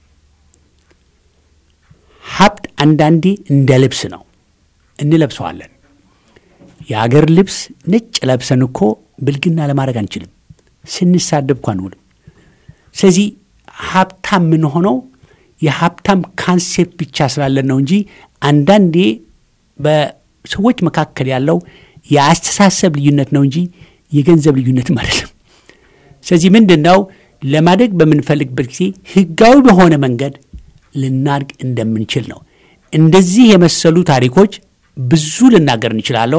ሀብት አንዳንዴ እንደ ልብስ ነው፣ እንለብሰዋለን። የአገር ልብስ ነጭ ለብሰን እኮ ብልግና ለማድረግ አንችልም። ስንሳደብ እኳ አንውልም። ስለዚህ ሀብታም የምንሆነው የሀብታም ካንሴፕት ብቻ ስላለን ነው እንጂ አንዳንዴ በሰዎች መካከል ያለው የአስተሳሰብ ልዩነት ነው እንጂ የገንዘብ ልዩነትም አይደለም። ስለዚህ ምንድን ነው ለማደግ በምንፈልግበት ጊዜ ህጋዊ በሆነ መንገድ ልናድግ እንደምንችል ነው። እንደዚህ የመሰሉ ታሪኮች ብዙ ልናገር እንችላለሁ።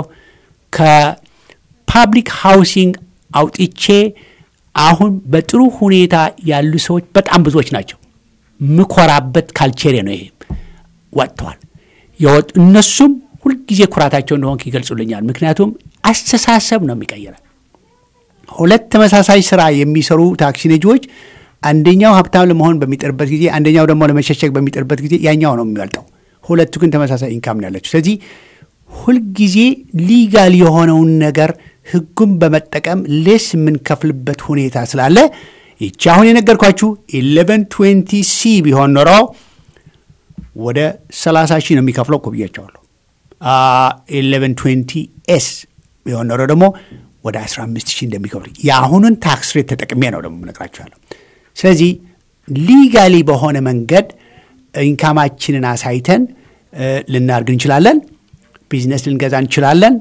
ከፓብሊክ ሃውሲንግ አውጥቼ አሁን በጥሩ ሁኔታ ያሉ ሰዎች በጣም ብዙዎች ናቸው። ምኮራበት ካልቸሬ ነው። ይሄ ወጥተዋል። የወጡ እነሱም ሁልጊዜ ኩራታቸው እንደሆንክ ይገልጹልኛል። ምክንያቱም አስተሳሰብ ነው የሚቀይረን። ሁለት ተመሳሳይ ስራ የሚሰሩ ታክሲ ነጂዎች አንደኛው ሀብታም ለመሆን በሚጥርበት ጊዜ፣ አንደኛው ደግሞ ለመሸሸግ በሚጥርበት ጊዜ ያኛው ነው የሚበልጠው። ሁለቱ ግን ተመሳሳይ ኢንካም ነው ያላቸው። ስለዚህ ሁልጊዜ ሊጋል የሆነውን ነገር ህጉን በመጠቀም ሌስ የምንከፍልበት ሁኔታ ስላለ ይቺ አሁን የነገርኳችሁ ኢሌቨን ትዌንቲ ሲ ቢሆን ኖሮ ወደ 30 ሺህ ነው የሚከፍለው እኮ ብያቸዋለሁ። ኢሌቨን ትዌንቲ ኤስ ቢሆን ኖሮ ደግሞ ወደ 15 ሺህ እንደሚከፍል የአሁኑን ታክስ ሬት ተጠቅሜ ነው ደግሞ እነግራችኋለሁ። ስለዚህ ሊጋሊ በሆነ መንገድ ኢንካማችንን አሳይተን ልናርግ እንችላለን። ቢዝነስ ልንገዛ እንችላለን።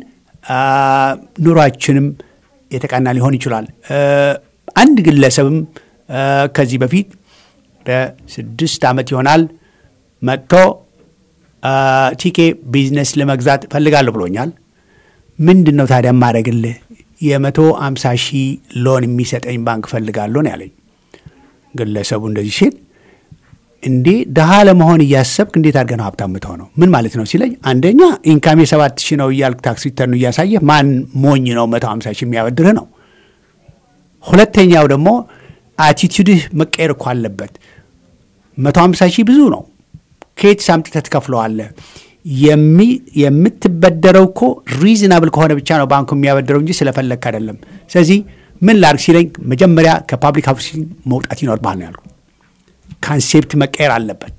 ኑሯችንም የተቃና ሊሆን ይችላል። አንድ ግለሰብም ከዚህ በፊት ወደ ስድስት ዓመት ይሆናል መጥቶ ቲኬ ቢዝነስ ለመግዛት ፈልጋለሁ ብሎኛል። ምንድን ነው ታዲያ ማድረግልህ? የመቶ አምሳ ሺህ ሎን የሚሰጠኝ ባንክ ፈልጋለሁ ነው ያለኝ። ግለሰቡ እንደዚህ ሲል እንዴ ድሃ ለመሆን እያሰብክ እንዴት አድርገህ ነው ሀብታም የምትሆነው? ምን ማለት ነው ሲለኝ፣ አንደኛ ኢንካሜ ሰባት ሺህ ነው እያልክ ታክስ ሪተርኑ እያሳየህ ማን ሞኝ ነው መቶ ሀምሳ ሺህ የሚያበድርህ ነው። ሁለተኛው ደግሞ አቲቱድህ መቀየር እኮ አለበት። መቶ ሀምሳ ሺህ ብዙ ነው። ከየት ሳምጥተህ ትከፍለዋለህ? የምትበደረው እኮ ሪዝናብል ከሆነ ብቻ ነው ባንኩ የሚያበድረው እንጂ ስለፈለግክ አይደለም። ስለዚህ ምን ላርግ ሲለኝ መጀመሪያ ከፓብሊክ ሃውሲንግ መውጣት ይኖርብሃል ነው ያልኩ። ካንሴፕት መቀየር አለበት።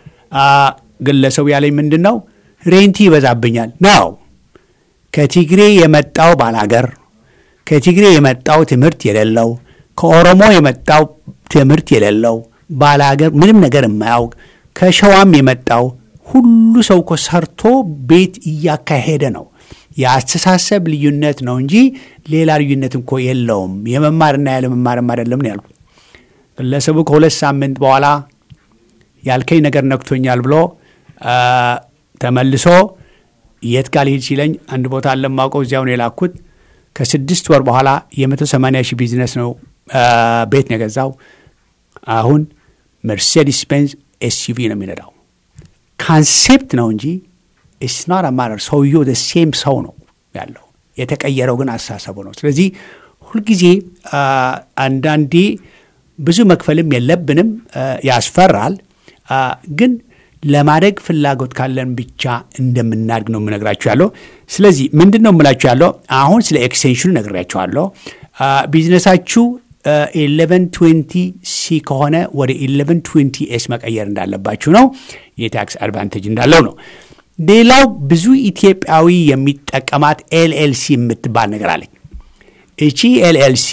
ግለሰቡ ያለኝ ምንድን ነው ሬንቲ ይበዛብኛል ነው። ከቲግሬ የመጣው ባላገር፣ ከቲግሬ የመጣው ትምህርት የሌለው፣ ከኦሮሞ የመጣው ትምህርት የሌለው ባላገር፣ ምንም ነገር የማያውቅ ከሸዋም የመጣው ሁሉ ሰው እኮ ሰርቶ ቤት እያካሄደ ነው። የአስተሳሰብ ልዩነት ነው እንጂ ሌላ ልዩነት እኮ የለውም። የመማርና ያለመማርም አይደለም ነው ያልኩት። ግለሰቡ ከሁለት ሳምንት በኋላ ያልከኝ ነገር ነክቶኛል ብሎ ተመልሶ የት ጋር ልሂድ ሲለኝ አንድ ቦታ አለማውቀው እዚያው ነው የላኩት። ከስድስት ወር በኋላ የመቶ ሰማንያ ሺህ ቢዝነስ ነው ቤት ነው የገዛው። አሁን መርሴዲስ ቤንዝ ኤስዩቪ ነው የሚነዳው። ካንሴፕት ነው እንጂ ኢስናር አማረር ሰውየው ሴም ሰው ነው ያለው። የተቀየረው ግን አስተሳሰቡ ነው። ስለዚህ ሁልጊዜ አንዳንዴ ብዙ መክፈልም የለብንም፣ ያስፈራል። ግን ለማደግ ፍላጎት ካለን ብቻ እንደምናድግ ነው የምነግራችሁ ያለው። ስለዚህ ምንድን ነው የምላችሁ ያለው አሁን ስለ ኤክስቴንሽኑ ነግሬያችኋለሁ። ቢዝነሳችሁ ኤሌቨን ትዌንቲ ሲ ከሆነ ወደ ኤሌቨን ትዌንቲ ኤስ መቀየር እንዳለባችሁ ነው። የታክስ አድቫንቴጅ እንዳለው ነው። ሌላው ብዙ ኢትዮጵያዊ የሚጠቀማት ኤልኤልሲ የምትባል ነገር አለኝ። እቺ ኤልኤልሲ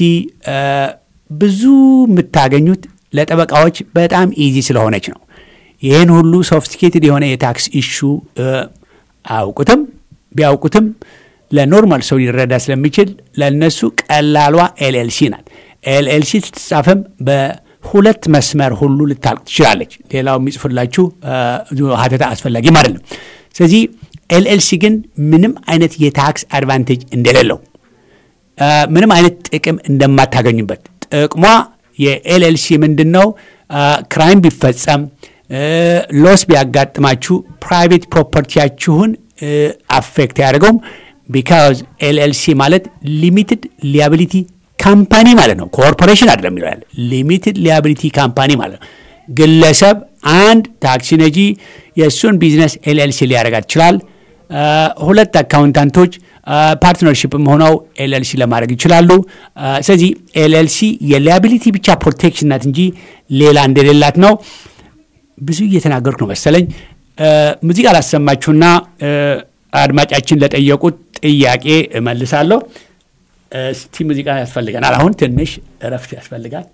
ብዙ የምታገኙት ለጠበቃዎች በጣም ኢዚ ስለሆነች ነው። ይህን ሁሉ ሶፊስቲኬትድ የሆነ የታክስ ኢሹ አያውቁትም። ቢያውቁትም ለኖርማል ሰው ሊረዳ ስለሚችል ለእነሱ ቀላሏ ኤልኤልሲ ናት። ኤልኤልሲ ስትጻፍም በሁለት መስመር ሁሉ ልታልቅ ትችላለች። ሌላው የሚጽፍላችሁ ሀተታ አስፈላጊም አይደለም። ስለዚህ ኤልኤልሲ ግን ምንም አይነት የታክስ አድቫንቴጅ እንደሌለው ምንም አይነት ጥቅም እንደማታገኙበት ጥቅሟ የኤልኤልሲ ምንድን ነው? ክራይም ቢፈጸም ሎስ ቢያጋጥማችሁ ፕራይቬት ፕሮፐርቲያችሁን አፌክት አያደርገውም። ቢካዝ ኤልኤልሲ ማለት ሊሚትድ ሊያቢሊቲ ካምፓኒ ማለት ነው። ኮርፖሬሽን አይደለም ይላል። ሊሚትድ ሊያቢሊቲ ካምፓኒ ማለት ነው። ግለሰብ አንድ ታክሲ ነጂ የእሱን ቢዝነስ ኤልኤልሲ ሊያደርጋት ይችላል። ሁለት አካውንታንቶች ፓርትነርሽፕም ሆነው ኤልኤልሲ ለማድረግ ይችላሉ። ስለዚህ ኤልኤልሲ የሊያቢሊቲ ብቻ ፕሮቴክሽን ናት እንጂ ሌላ እንደሌላት ነው። ብዙ እየተናገርኩ ነው መሰለኝ። ሙዚቃ ላሰማችሁና አድማጫችን ለጠየቁት ጥያቄ እመልሳለሁ። እስቲ ሙዚቃ ያስፈልገናል። አሁን ትንሽ እረፍት ያስፈልጋል።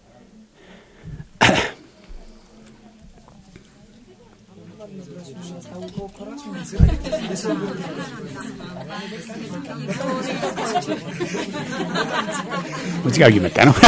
ሙዚቃው እየመጣ ነው።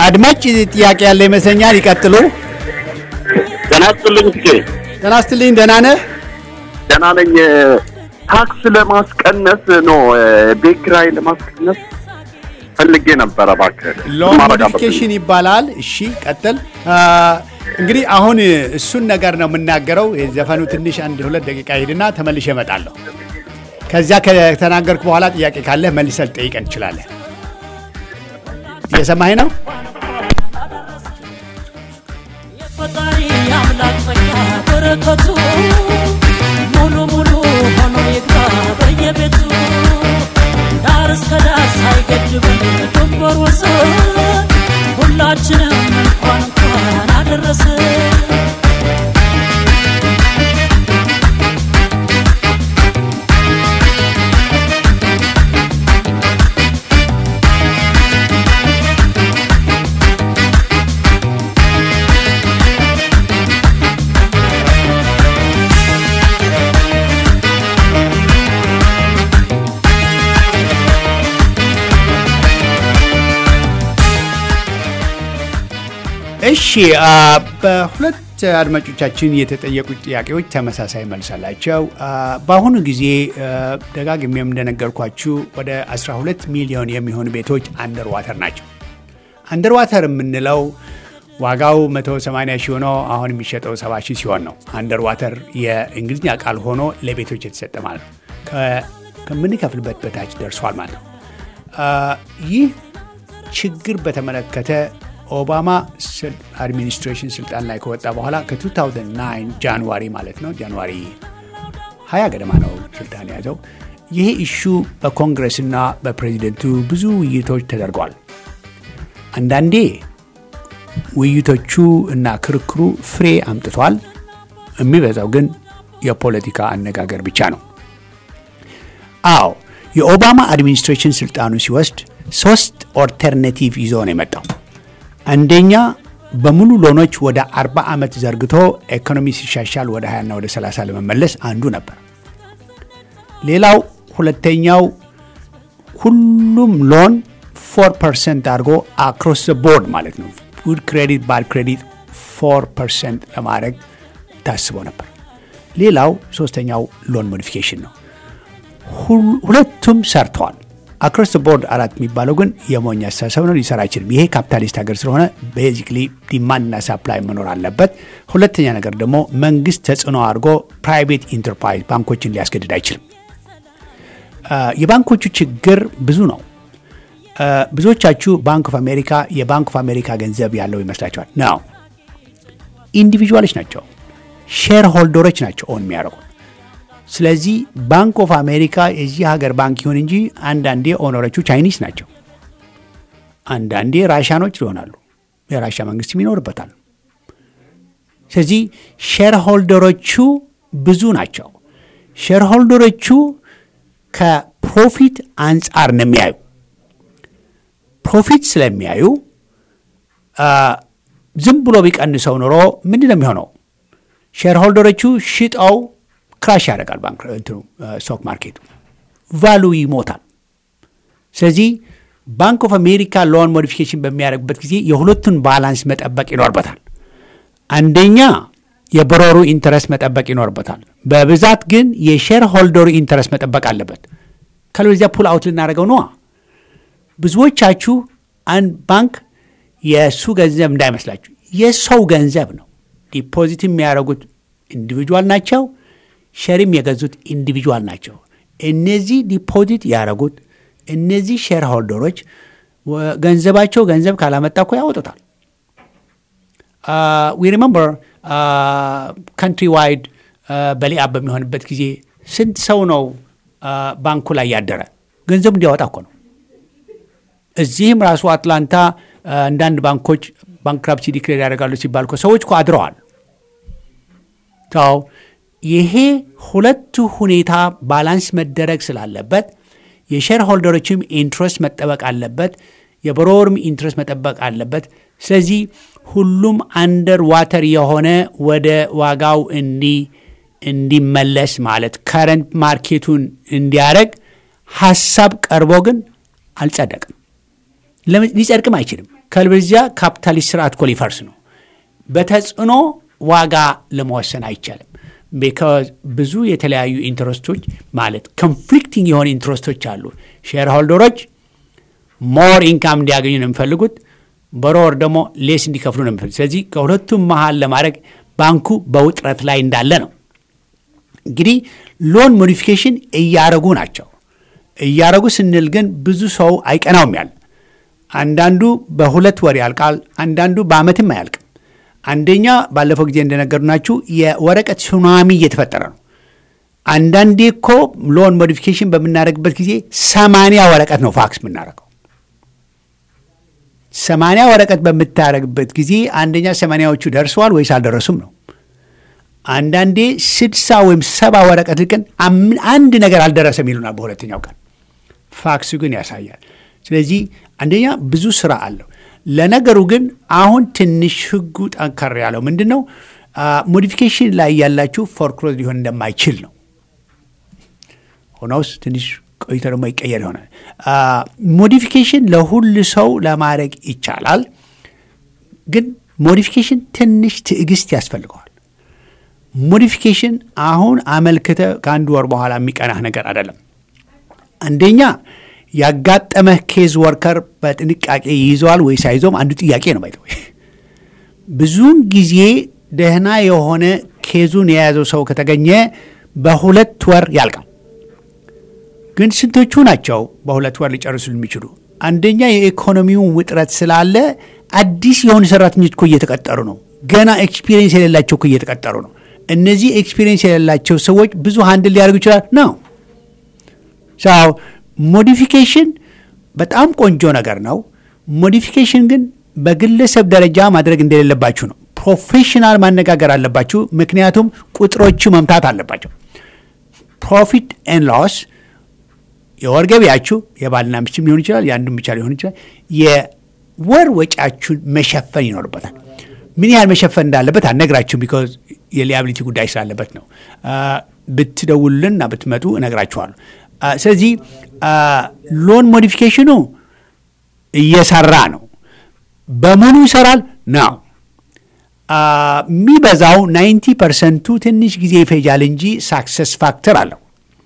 የአድማጭ ጥያቄ ያለ ይመስለኛል። ይቀጥሉ። ጤና ይስጥልኝ እስኪ ጤና ይስጥልኝ። ደህና ነህ? ደህና ነኝ። ታክስ ለማስቀነስ ነው ቤት ኪራይ ለማስቀነስ ፈልጌ ነበረ። እባክህ ሎን ማረጋ ሞዲፊኬሽን ይባላል። እሺ ቀጥል። አ፣ እንግዲህ አሁን እሱን ነገር ነው የምናገረው። የዘፈኑ ትንሽ አንድ ሁለት ደቂቃ ሄድና ተመልሼ እመጣለሁ። ከዚያ ከተናገርኩ በኋላ ጥያቄ ካለህ መልሰህ ልጠይቀን ትችላለህ። እየሰማኸኝ ነው? ፈጣሪ አምላክ ጸጋ በረከቱ ሙሉ ሙሉ ሆኖ ይግባ በየቤቱ ዳር እስከ ዳር ሳይገድበን ድንበር ወሰን ሁላችንም እንኳን እንኳን አደረሰን። እሺ አ፣ በሁለት አድማጮቻችን የተጠየቁት ጥያቄዎች ተመሳሳይ መልስ አላቸው። አ፣ በአሁኑ ጊዜ አ፣ ደጋግሜም እንደነገርኳችሁ ወደ 12 ሚሊዮን የሚሆኑ ቤቶች አንደር ዋተር ናቸው። አንደር ዋተር የምንለው ዋጋው 180 ሺህ ሆኖ አሁን የሚሸጠው 70 ሺህ ሲሆን ነው። አንደር ዋተር የእንግሊዝኛ ቃል ሆኖ ለቤቶች የተሰጠ ማለት ነው። ከ- ከምንከፍልበት በታች ደርሷል ማለት ነው። አ፣ ይህ ችግር በተመለከተ ኦባማ ስል- አድሚኒስትሬሽን ስልጣን ላይ ከወጣ በኋላ ከ2009 ጃንዋሪ ማለት ነው ጃንዋሪ 20 ገደማ ነው ስልጣን የያዘው። ይሄ ኢሹ በኮንግረስና በፕሬዚደንቱ ብዙ ውይይቶች ተደርጓል። አንዳንዴ ውይይቶቹ እና ክርክሩ ፍሬ አምጥቷል። የሚበዛው ግን የፖለቲካ አነጋገር ብቻ ነው። አዎ የኦባማ አድሚኒስትሬሽን ስልጣኑ ሲወስድ ሶስት ኦልተርኔቲቭ ይዞ ነው የመጣው። አንደኛ በሙሉ ሎኖች ወደ 40 ዓመት ዘርግቶ ኢኮኖሚ ሲሻሻል ወደ 20ና ወደ 30 ለመመለስ አንዱ ነበር። ሌላው ሁለተኛው ሁሉም ሎን 4 ፐርሰንት አድርጎ አክሮስ ቦርድ ማለት ነው ጉድ ክሬዲት ባድ ክሬዲት 4 ፐርሰንት ለማድረግ ታስቦ ነበር። ሌላው ሶስተኛው ሎን ሞዲፊኬሽን ነው። ሁል- ሁለቱም ሰርተዋል። አክሮስ ቦርድ አራት የሚባለው ግን የሞኝ አስተሳሰብ ነው፣ ሊሰራ አይችልም። ይሄ ካፒታሊስት ሀገር ስለሆነ ቤዚክሊ ዲማንድና ሳፕላይ መኖር አለበት። ሁለተኛ ነገር ደግሞ መንግስት ተጽዕኖ አድርጎ ፕራይቬት ኢንተርፕራይዝ ባንኮችን ሊያስገድድ አይችልም። አ፣ የባንኮቹ ችግር ብዙ ነው። አ፣ ብዙዎቻችሁ ባንክ ኦፍ አሜሪካ የባንክ ኦፍ አሜሪካ ገንዘብ ያለው ይመስላችኋል? ነው ኢንዲቪዥዋሎች ናቸው፣ ሼር ሆልደሮች ናቸው ኦን የሚያደርጉት ስለዚህ ባንክ ኦፍ አሜሪካ የዚህ ሀገር ባንክ ይሁን እንጂ አንዳንዴ ኦነሮቹ ቻይኒስ ናቸው፣ አንዳንዴ ራሻኖች ይሆናሉ። የራሻ መንግስትም ይኖርበታል። ስለዚህ ሼር ሆልደሮቹ ብዙ ናቸው። ሼር ሆልደሮቹ ከፕሮፊት አንጻር ነው የሚያዩ። ፕሮፊት ስለሚያዩ አ፣ ዝም ብሎ ቢቀንሰው ኑሮ ምንድን ነው የሚሆነው? ሼር ሆልደሮቹ ሽጠው ክራሽ ያደርጋል ባንክ እንትኑ ስቶክ ማርኬቱ ቫሉ ይሞታል። ስለዚህ ባንክ ኦፍ አሜሪካ ሎን ሞዲፊኬሽን በሚያደርግበት ጊዜ የሁለቱን ባላንስ መጠበቅ ይኖርበታል። አንደኛ የብሮሩ ኢንተረስት መጠበቅ ይኖርበታል። በብዛት ግን የሼር ሆልደሩ ኢንተረስት መጠበቅ አለበት። ካለበለዚያ ፑል አውት ልናደርገው ነዋ። ብዙዎቻችሁ አንድ ባንክ የእሱ ገንዘብ እንዳይመስላችሁ የሰው ገንዘብ ነው። ዲፖዚት የሚያደርጉት ኢንዲቪጁዋል ናቸው። ሸርም የገዙት ኢንዲቪጁዋል ናቸው። እነዚህ ዲፖዚት ያደረጉት እነዚህ ሼር ሆልደሮች ወ- ገንዘባቸው ገንዘብ ካላመጣ እኮ ያወጡታል። ዊ ሪመምበር ካንትሪ ዋይድ በሊአ በሚሆንበት ጊዜ ስንት ሰው ነው አ፣ ባንኩ ላይ ያደረ ገንዘቡ እንዲያወጣ እኮ ነው። እዚህም ራሱ አትላንታ አ፣ አንዳንድ ባንኮች ባንክራፕሲ ዲክሌር ያደርጋሉ ሲባል እኮ ሰዎች እኮ አድረዋል። ው ይሄ ሁለቱ ሁኔታ ባላንስ መደረግ ስላለበት የሼር ሆልደሮችም ኢንትረስት መጠበቅ አለበት፣ የብሮወርም ኢንትረስት መጠበቅ አለበት። ስለዚህ ሁሉም አንደር ዋተር የሆነ ወደ ዋጋው እንዲ እንዲመለስ ማለት ከረንት ማርኬቱን እንዲያደርግ ሀሳብ ቀርቦ ግን አልጸደቅም። ለምን ሊጸድቅም አይችልም። ከልበዚያ ካፒታሊስት ስርዓት እኮ ሊፈርስ ነው። በተጽዕኖ ዋጋ ለመወሰን አይቻልም። ቢካዝ ብዙ የተለያዩ ኢንትረስቶች ማለት ኮንፍሊክቲንግ የሆነ ኢንትረስቶች አሉ። ሼር ሆልደሮች ሞር ኢንካም እንዲያገኙ ነው የሚፈልጉት፣ በሮር ደግሞ ሌስ እንዲከፍሉ ነው የሚፈልጉት። ስለዚህ ከሁለቱም መሀል ለማድረግ ባንኩ በውጥረት ላይ እንዳለ ነው። እንግዲህ ሎን ሞዲፊኬሽን እያረጉ ናቸው። እያረጉ ስንል ግን ብዙ ሰው አይቀናውም ያለ አንዳንዱ በሁለት ወር ያልቃል፣ አንዳንዱ በአመትም አያልቅም። አንደኛ ባለፈው ጊዜ እንደነገርናችሁ የወረቀት ሱናሚ እየተፈጠረ ነው። አንዳንዴ እኮ ሎን ሞዲፊኬሽን በምናደርግበት ጊዜ ሰማንያ ወረቀት ነው ፋክስ የምናደርገው። ሰማንያ ወረቀት በምታደርግበት ጊዜ አንደኛ ሰማንያዎቹ ደርሰዋል ወይስ አልደረሱም ነው። አንዳንዴ ስድሳ ወይም ሰባ ወረቀት ልቅን አንድ ነገር አልደረሰም ይሉናል በሁለተኛው ቀን። ፋክሱ ግን ያሳያል። ስለዚህ አንደኛ ብዙ ስራ አለው። ለነገሩ ግን አሁን ትንሽ ህጉ ጠንከር ያለው ምንድን ነው? ሞዲፊኬሽን ላይ ያላችሁ ፎርክሎዝ ሊሆን እንደማይችል ነው። ሆኖስ ትንሽ ቆይቶ ደግሞ ይቀየር ይሆናል። ሞዲፊኬሽን ለሁሉ ሰው ለማድረግ ይቻላል። ግን ሞዲፊኬሽን ትንሽ ትዕግስት ያስፈልገዋል። ሞዲፊኬሽን አሁን አመልክተ ከአንድ ወር በኋላ የሚቀናህ ነገር አይደለም። አንደኛ ያጋጠመህ ኬዝ ወርከር በጥንቃቄ ይይዘዋል ወይስ አይዞም አንዱ ጥያቄ ነው። ባይ ብዙውን ጊዜ ደህና የሆነ ኬዙን የያዘው ሰው ከተገኘ በሁለት ወር ያልቃል። ግን ስንቶቹ ናቸው በሁለት ወር ሊጨርሱ የሚችሉ? አንደኛ የኢኮኖሚውን ውጥረት ስላለ አዲስ የሆኑ ሰራተኞች እኮ እየተቀጠሩ ነው። ገና ኤክስፒሪየንስ የሌላቸው እኮ እየተቀጠሩ ነው። እነዚህ ኤክስፒሪየንስ የሌላቸው ሰዎች ብዙ ሀንድል ሊያደርጉ ይችላል ነው ሰው ሞዲፊኬሽን በጣም ቆንጆ ነገር ነው። ሞዲፊኬሽን ግን በግለሰብ ደረጃ ማድረግ እንደሌለባችሁ ነው። ፕሮፌሽናል ማነጋገር አለባችሁ። ምክንያቱም ቁጥሮቹ መምታት አለባቸው። ፕሮፊት ኤን ሎስ የወር ገቢያችሁ የባልና ሚስትም ሊሆን ይችላል፣ የአንዱም ብቻ ሊሆን ይችላል። የወር ወጪያችሁን መሸፈን ይኖርበታል። ምን ያህል መሸፈን እንዳለበት አልነግራችሁም፣ ቢኮዝ የሊያቢሊቲ ጉዳይ ስላለበት ነው። ብትደውሉልንና ብትመጡ እነግራችኋለሁ። ስለዚህ ሎን ሞዲፊኬሽኑ እየሰራ ነው። በሙሉ ይሰራል ነው የሚበዛው ናይንቲ ፐርሰንቱ ትንሽ ጊዜ ይፈጃል እንጂ ሳክሰስ ፋክተር አለው።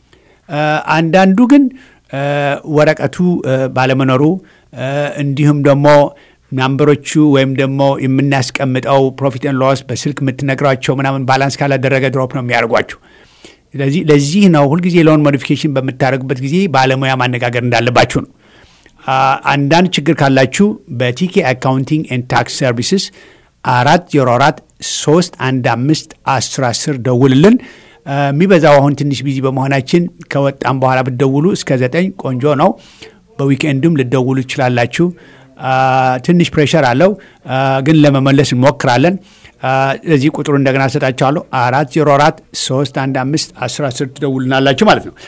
አንዳንዱ ግን ወረቀቱ ባለመኖሩ እንዲሁም ደግሞ ናምበሮቹ ወይም ደግሞ የምናስቀምጠው ፕሮፊት ን ሎስ በስልክ የምትነግሯቸው ምናምን ባላንስ ካላደረገ ድሮፕ ነው የሚያደርጓችሁ። ስለዚህ ለዚህ ነው ሁልጊዜ ሎን ሞዲፊኬሽን በምታደርጉበት ጊዜ ባለሙያ ማነጋገር እንዳለባችሁ ነው። አንዳንድ ችግር ካላችሁ በቲኬ አካውንቲንግ ኤንድ ታክስ ሰርቪስስ አራት ዜሮ አራት ሶስት አንድ አምስት አስር አስር ደውልልን። የሚበዛው አሁን ትንሽ ቢዚ በመሆናችን ከወጣም በኋላ ብትደውሉ እስከ ዘጠኝ ቆንጆ ነው። በዊክኤንድም ልደውሉ ትችላላችሁ። ትንሽ ፕሬሸር አለው ግን ለመመለስ እንሞክራለን። ለዚህ ቁጥሩ እንደገና ሰጣችኋለሁ። አራት ዜሮ አራት ሶስት አንድ አምስት አስር አስር ትደውልናላችሁ ማለት ነው።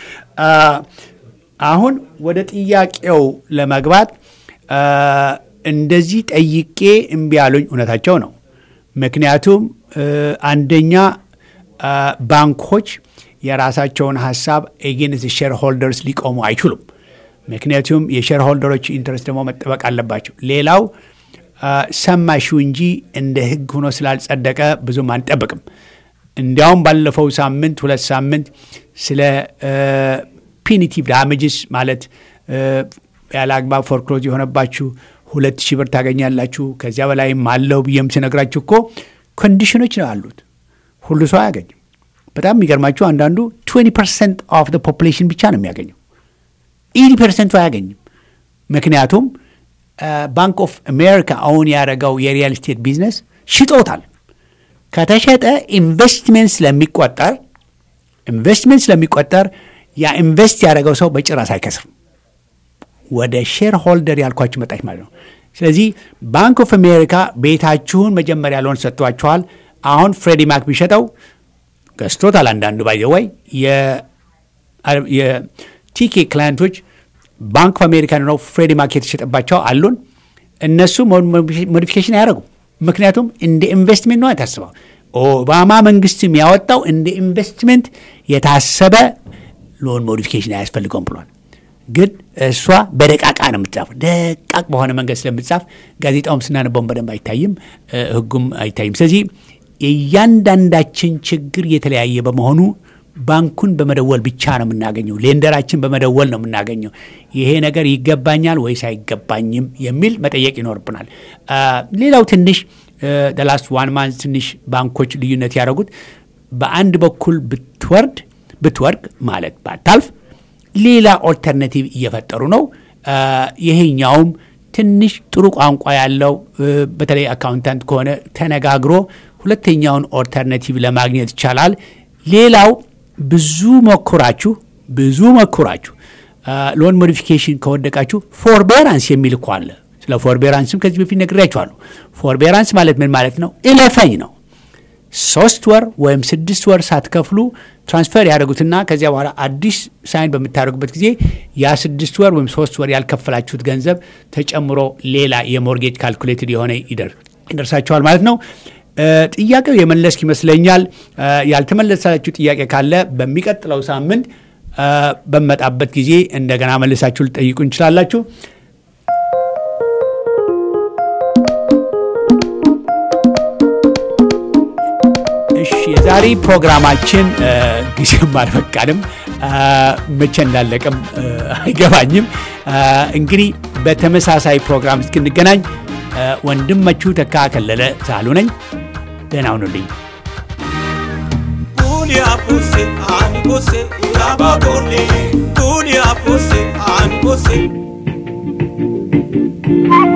አሁን ወደ ጥያቄው ለመግባት እንደዚህ ጠይቄ እምቢ ያሉኝ እውነታቸው ነው። ምክንያቱም አንደኛ ባንኮች የራሳቸውን ሀሳብ ኤጌንስ ሼር ሆልደርስ ሊቆሙ አይችሉም። ምክንያቱም የሼር ሆልደሮች ኢንትረስት ደግሞ መጠበቅ አለባቸው። ሌላው ሰማሽው እንጂ እንደ ሕግ ሆኖ ስላልጸደቀ ብዙም አንጠብቅም። እንዲያውም ባለፈው ሳምንት ሁለት ሳምንት ስለ ፒኒቲቭ ዳሜጅስ ማለት ያለ አግባብ ፎርክሎዝ የሆነባችሁ ሁለት ሺህ ብር ታገኛላችሁ ከዚያ በላይም አለው ብዬም ስነግራችሁ እኮ ኮንዲሽኖች ነው አሉት። ሁሉ ሰው አያገኝም። በጣም የሚገርማችሁ አንዳንዱ 20 ፐርሰንት ኦፍ ፖፑሌሽን ብቻ ነው የሚያገኘው። ኢዲ ፐርሰንቱ አያገኝም። ምክንያቱም ባንክ ኦፍ አሜሪካ አሁን ያደረገው የሪያል ስቴት ቢዝነስ ሽጦታል። ከተሸጠ ኢንቨስትሜንት ስለሚቆጠር ኢንቨስትሜንት ስለሚቆጠር ያ ኢንቨስት ያደረገው ሰው በጭራሽ አይከስርም። ወደ ሼር ሆልደር ያልኳችሁ መጣች ማለት ነው። ስለዚህ ባንክ ኦፍ አሜሪካ ቤታችሁን መጀመሪያ ሎን ሰጥቷችኋል። አሁን ፍሬዲ ማክ ቢሸጠው ገዝቶታል። አንዳንዱ ባይዘወይ የቲኬ ክላይንቶች ባንክ ኦፍ አሜሪካ ነው ፍሬዲ ማክ የተሸጠባቸው አሉን። እነሱ ሞዲፊኬሽን አያደርጉም። ምክንያቱም እንደ ኢንቨስትሜንት ነው የታስበው። ኦባማ መንግስትም ያወጣው እንደ ኢንቨስትሜንት የታሰበ ሎን ሞዲፊኬሽን አያስፈልገውም ብሏል። ግን እሷ በደቃቃ ነው የምትጻፍ። ደቃቅ በሆነ መንገድ ስለምትጻፍ ጋዜጣውም ስናነበውን በደንብ አይታይም፣ ህጉም አይታይም። ስለዚህ የእያንዳንዳችን ችግር የተለያየ በመሆኑ ባንኩን በመደወል ብቻ ነው የምናገኘው። ሌንደራችን በመደወል ነው የምናገኘው። ይሄ ነገር ይገባኛል ወይስ አይገባኝም የሚል መጠየቅ ይኖርብናል። ሌላው ትንሽ ደላስት ዋን ማንዝ ትንሽ ባንኮች ልዩነት ያደረጉት በአንድ በኩል ብትወርድ ብትወርቅ ማለት ባታልፍ ሌላ ኦልተርናቲቭ እየፈጠሩ ነው። ይሄኛውም ትንሽ ጥሩ ቋንቋ ያለው በተለይ አካውንታንት ከሆነ ተነጋግሮ ሁለተኛውን ኦልተርናቲቭ ለማግኘት ይቻላል። ሌላው ብዙ ሞክራችሁ ብዙ ሞክራችሁ ሎን ሞዲፊኬሽን ከወደቃችሁ ፎርቤራንስ የሚል እኮ አለ። ስለ ፎርቤራንስም ከዚህ በፊት ነግሬያችኋለሁ። ፎርቤራንስ ማለት ምን ማለት ነው? እለፈኝ ነው። ሶስት ወር ወይም ስድስት ወር ሳትከፍሉ ትራንስፈር ያደርጉትና ከዚያ በኋላ አዲስ ሳይን በምታደርጉበት ጊዜ ያ ስድስት ወር ወይም ሶስት ወር ያልከፈላችሁት ገንዘብ ተጨምሮ ሌላ የሞርጌጅ ካልኩሌትድ የሆነ ይደርሳችኋል ማለት ነው። ጥያቄው የመለስክ ይመስለኛል። ያልተመለሳችሁ ጥያቄ ካለ በሚቀጥለው ሳምንት በመጣበት ጊዜ እንደገና መልሳችሁ ልጠይቁ እንችላላችሁ። እሺ የዛሬ ፕሮግራማችን ጊዜም አልፈቃድም፣ መቼ እንዳለቀም አይገባኝም። እንግዲህ በተመሳሳይ ፕሮግራም እስክንገናኝ ወንድማችሁ ተካ ከለለ ሳሉ ነኝ። ደህና ሁኑልኝ። Dunia puse, ani puse, iraba bole. Dunia puse, ani puse.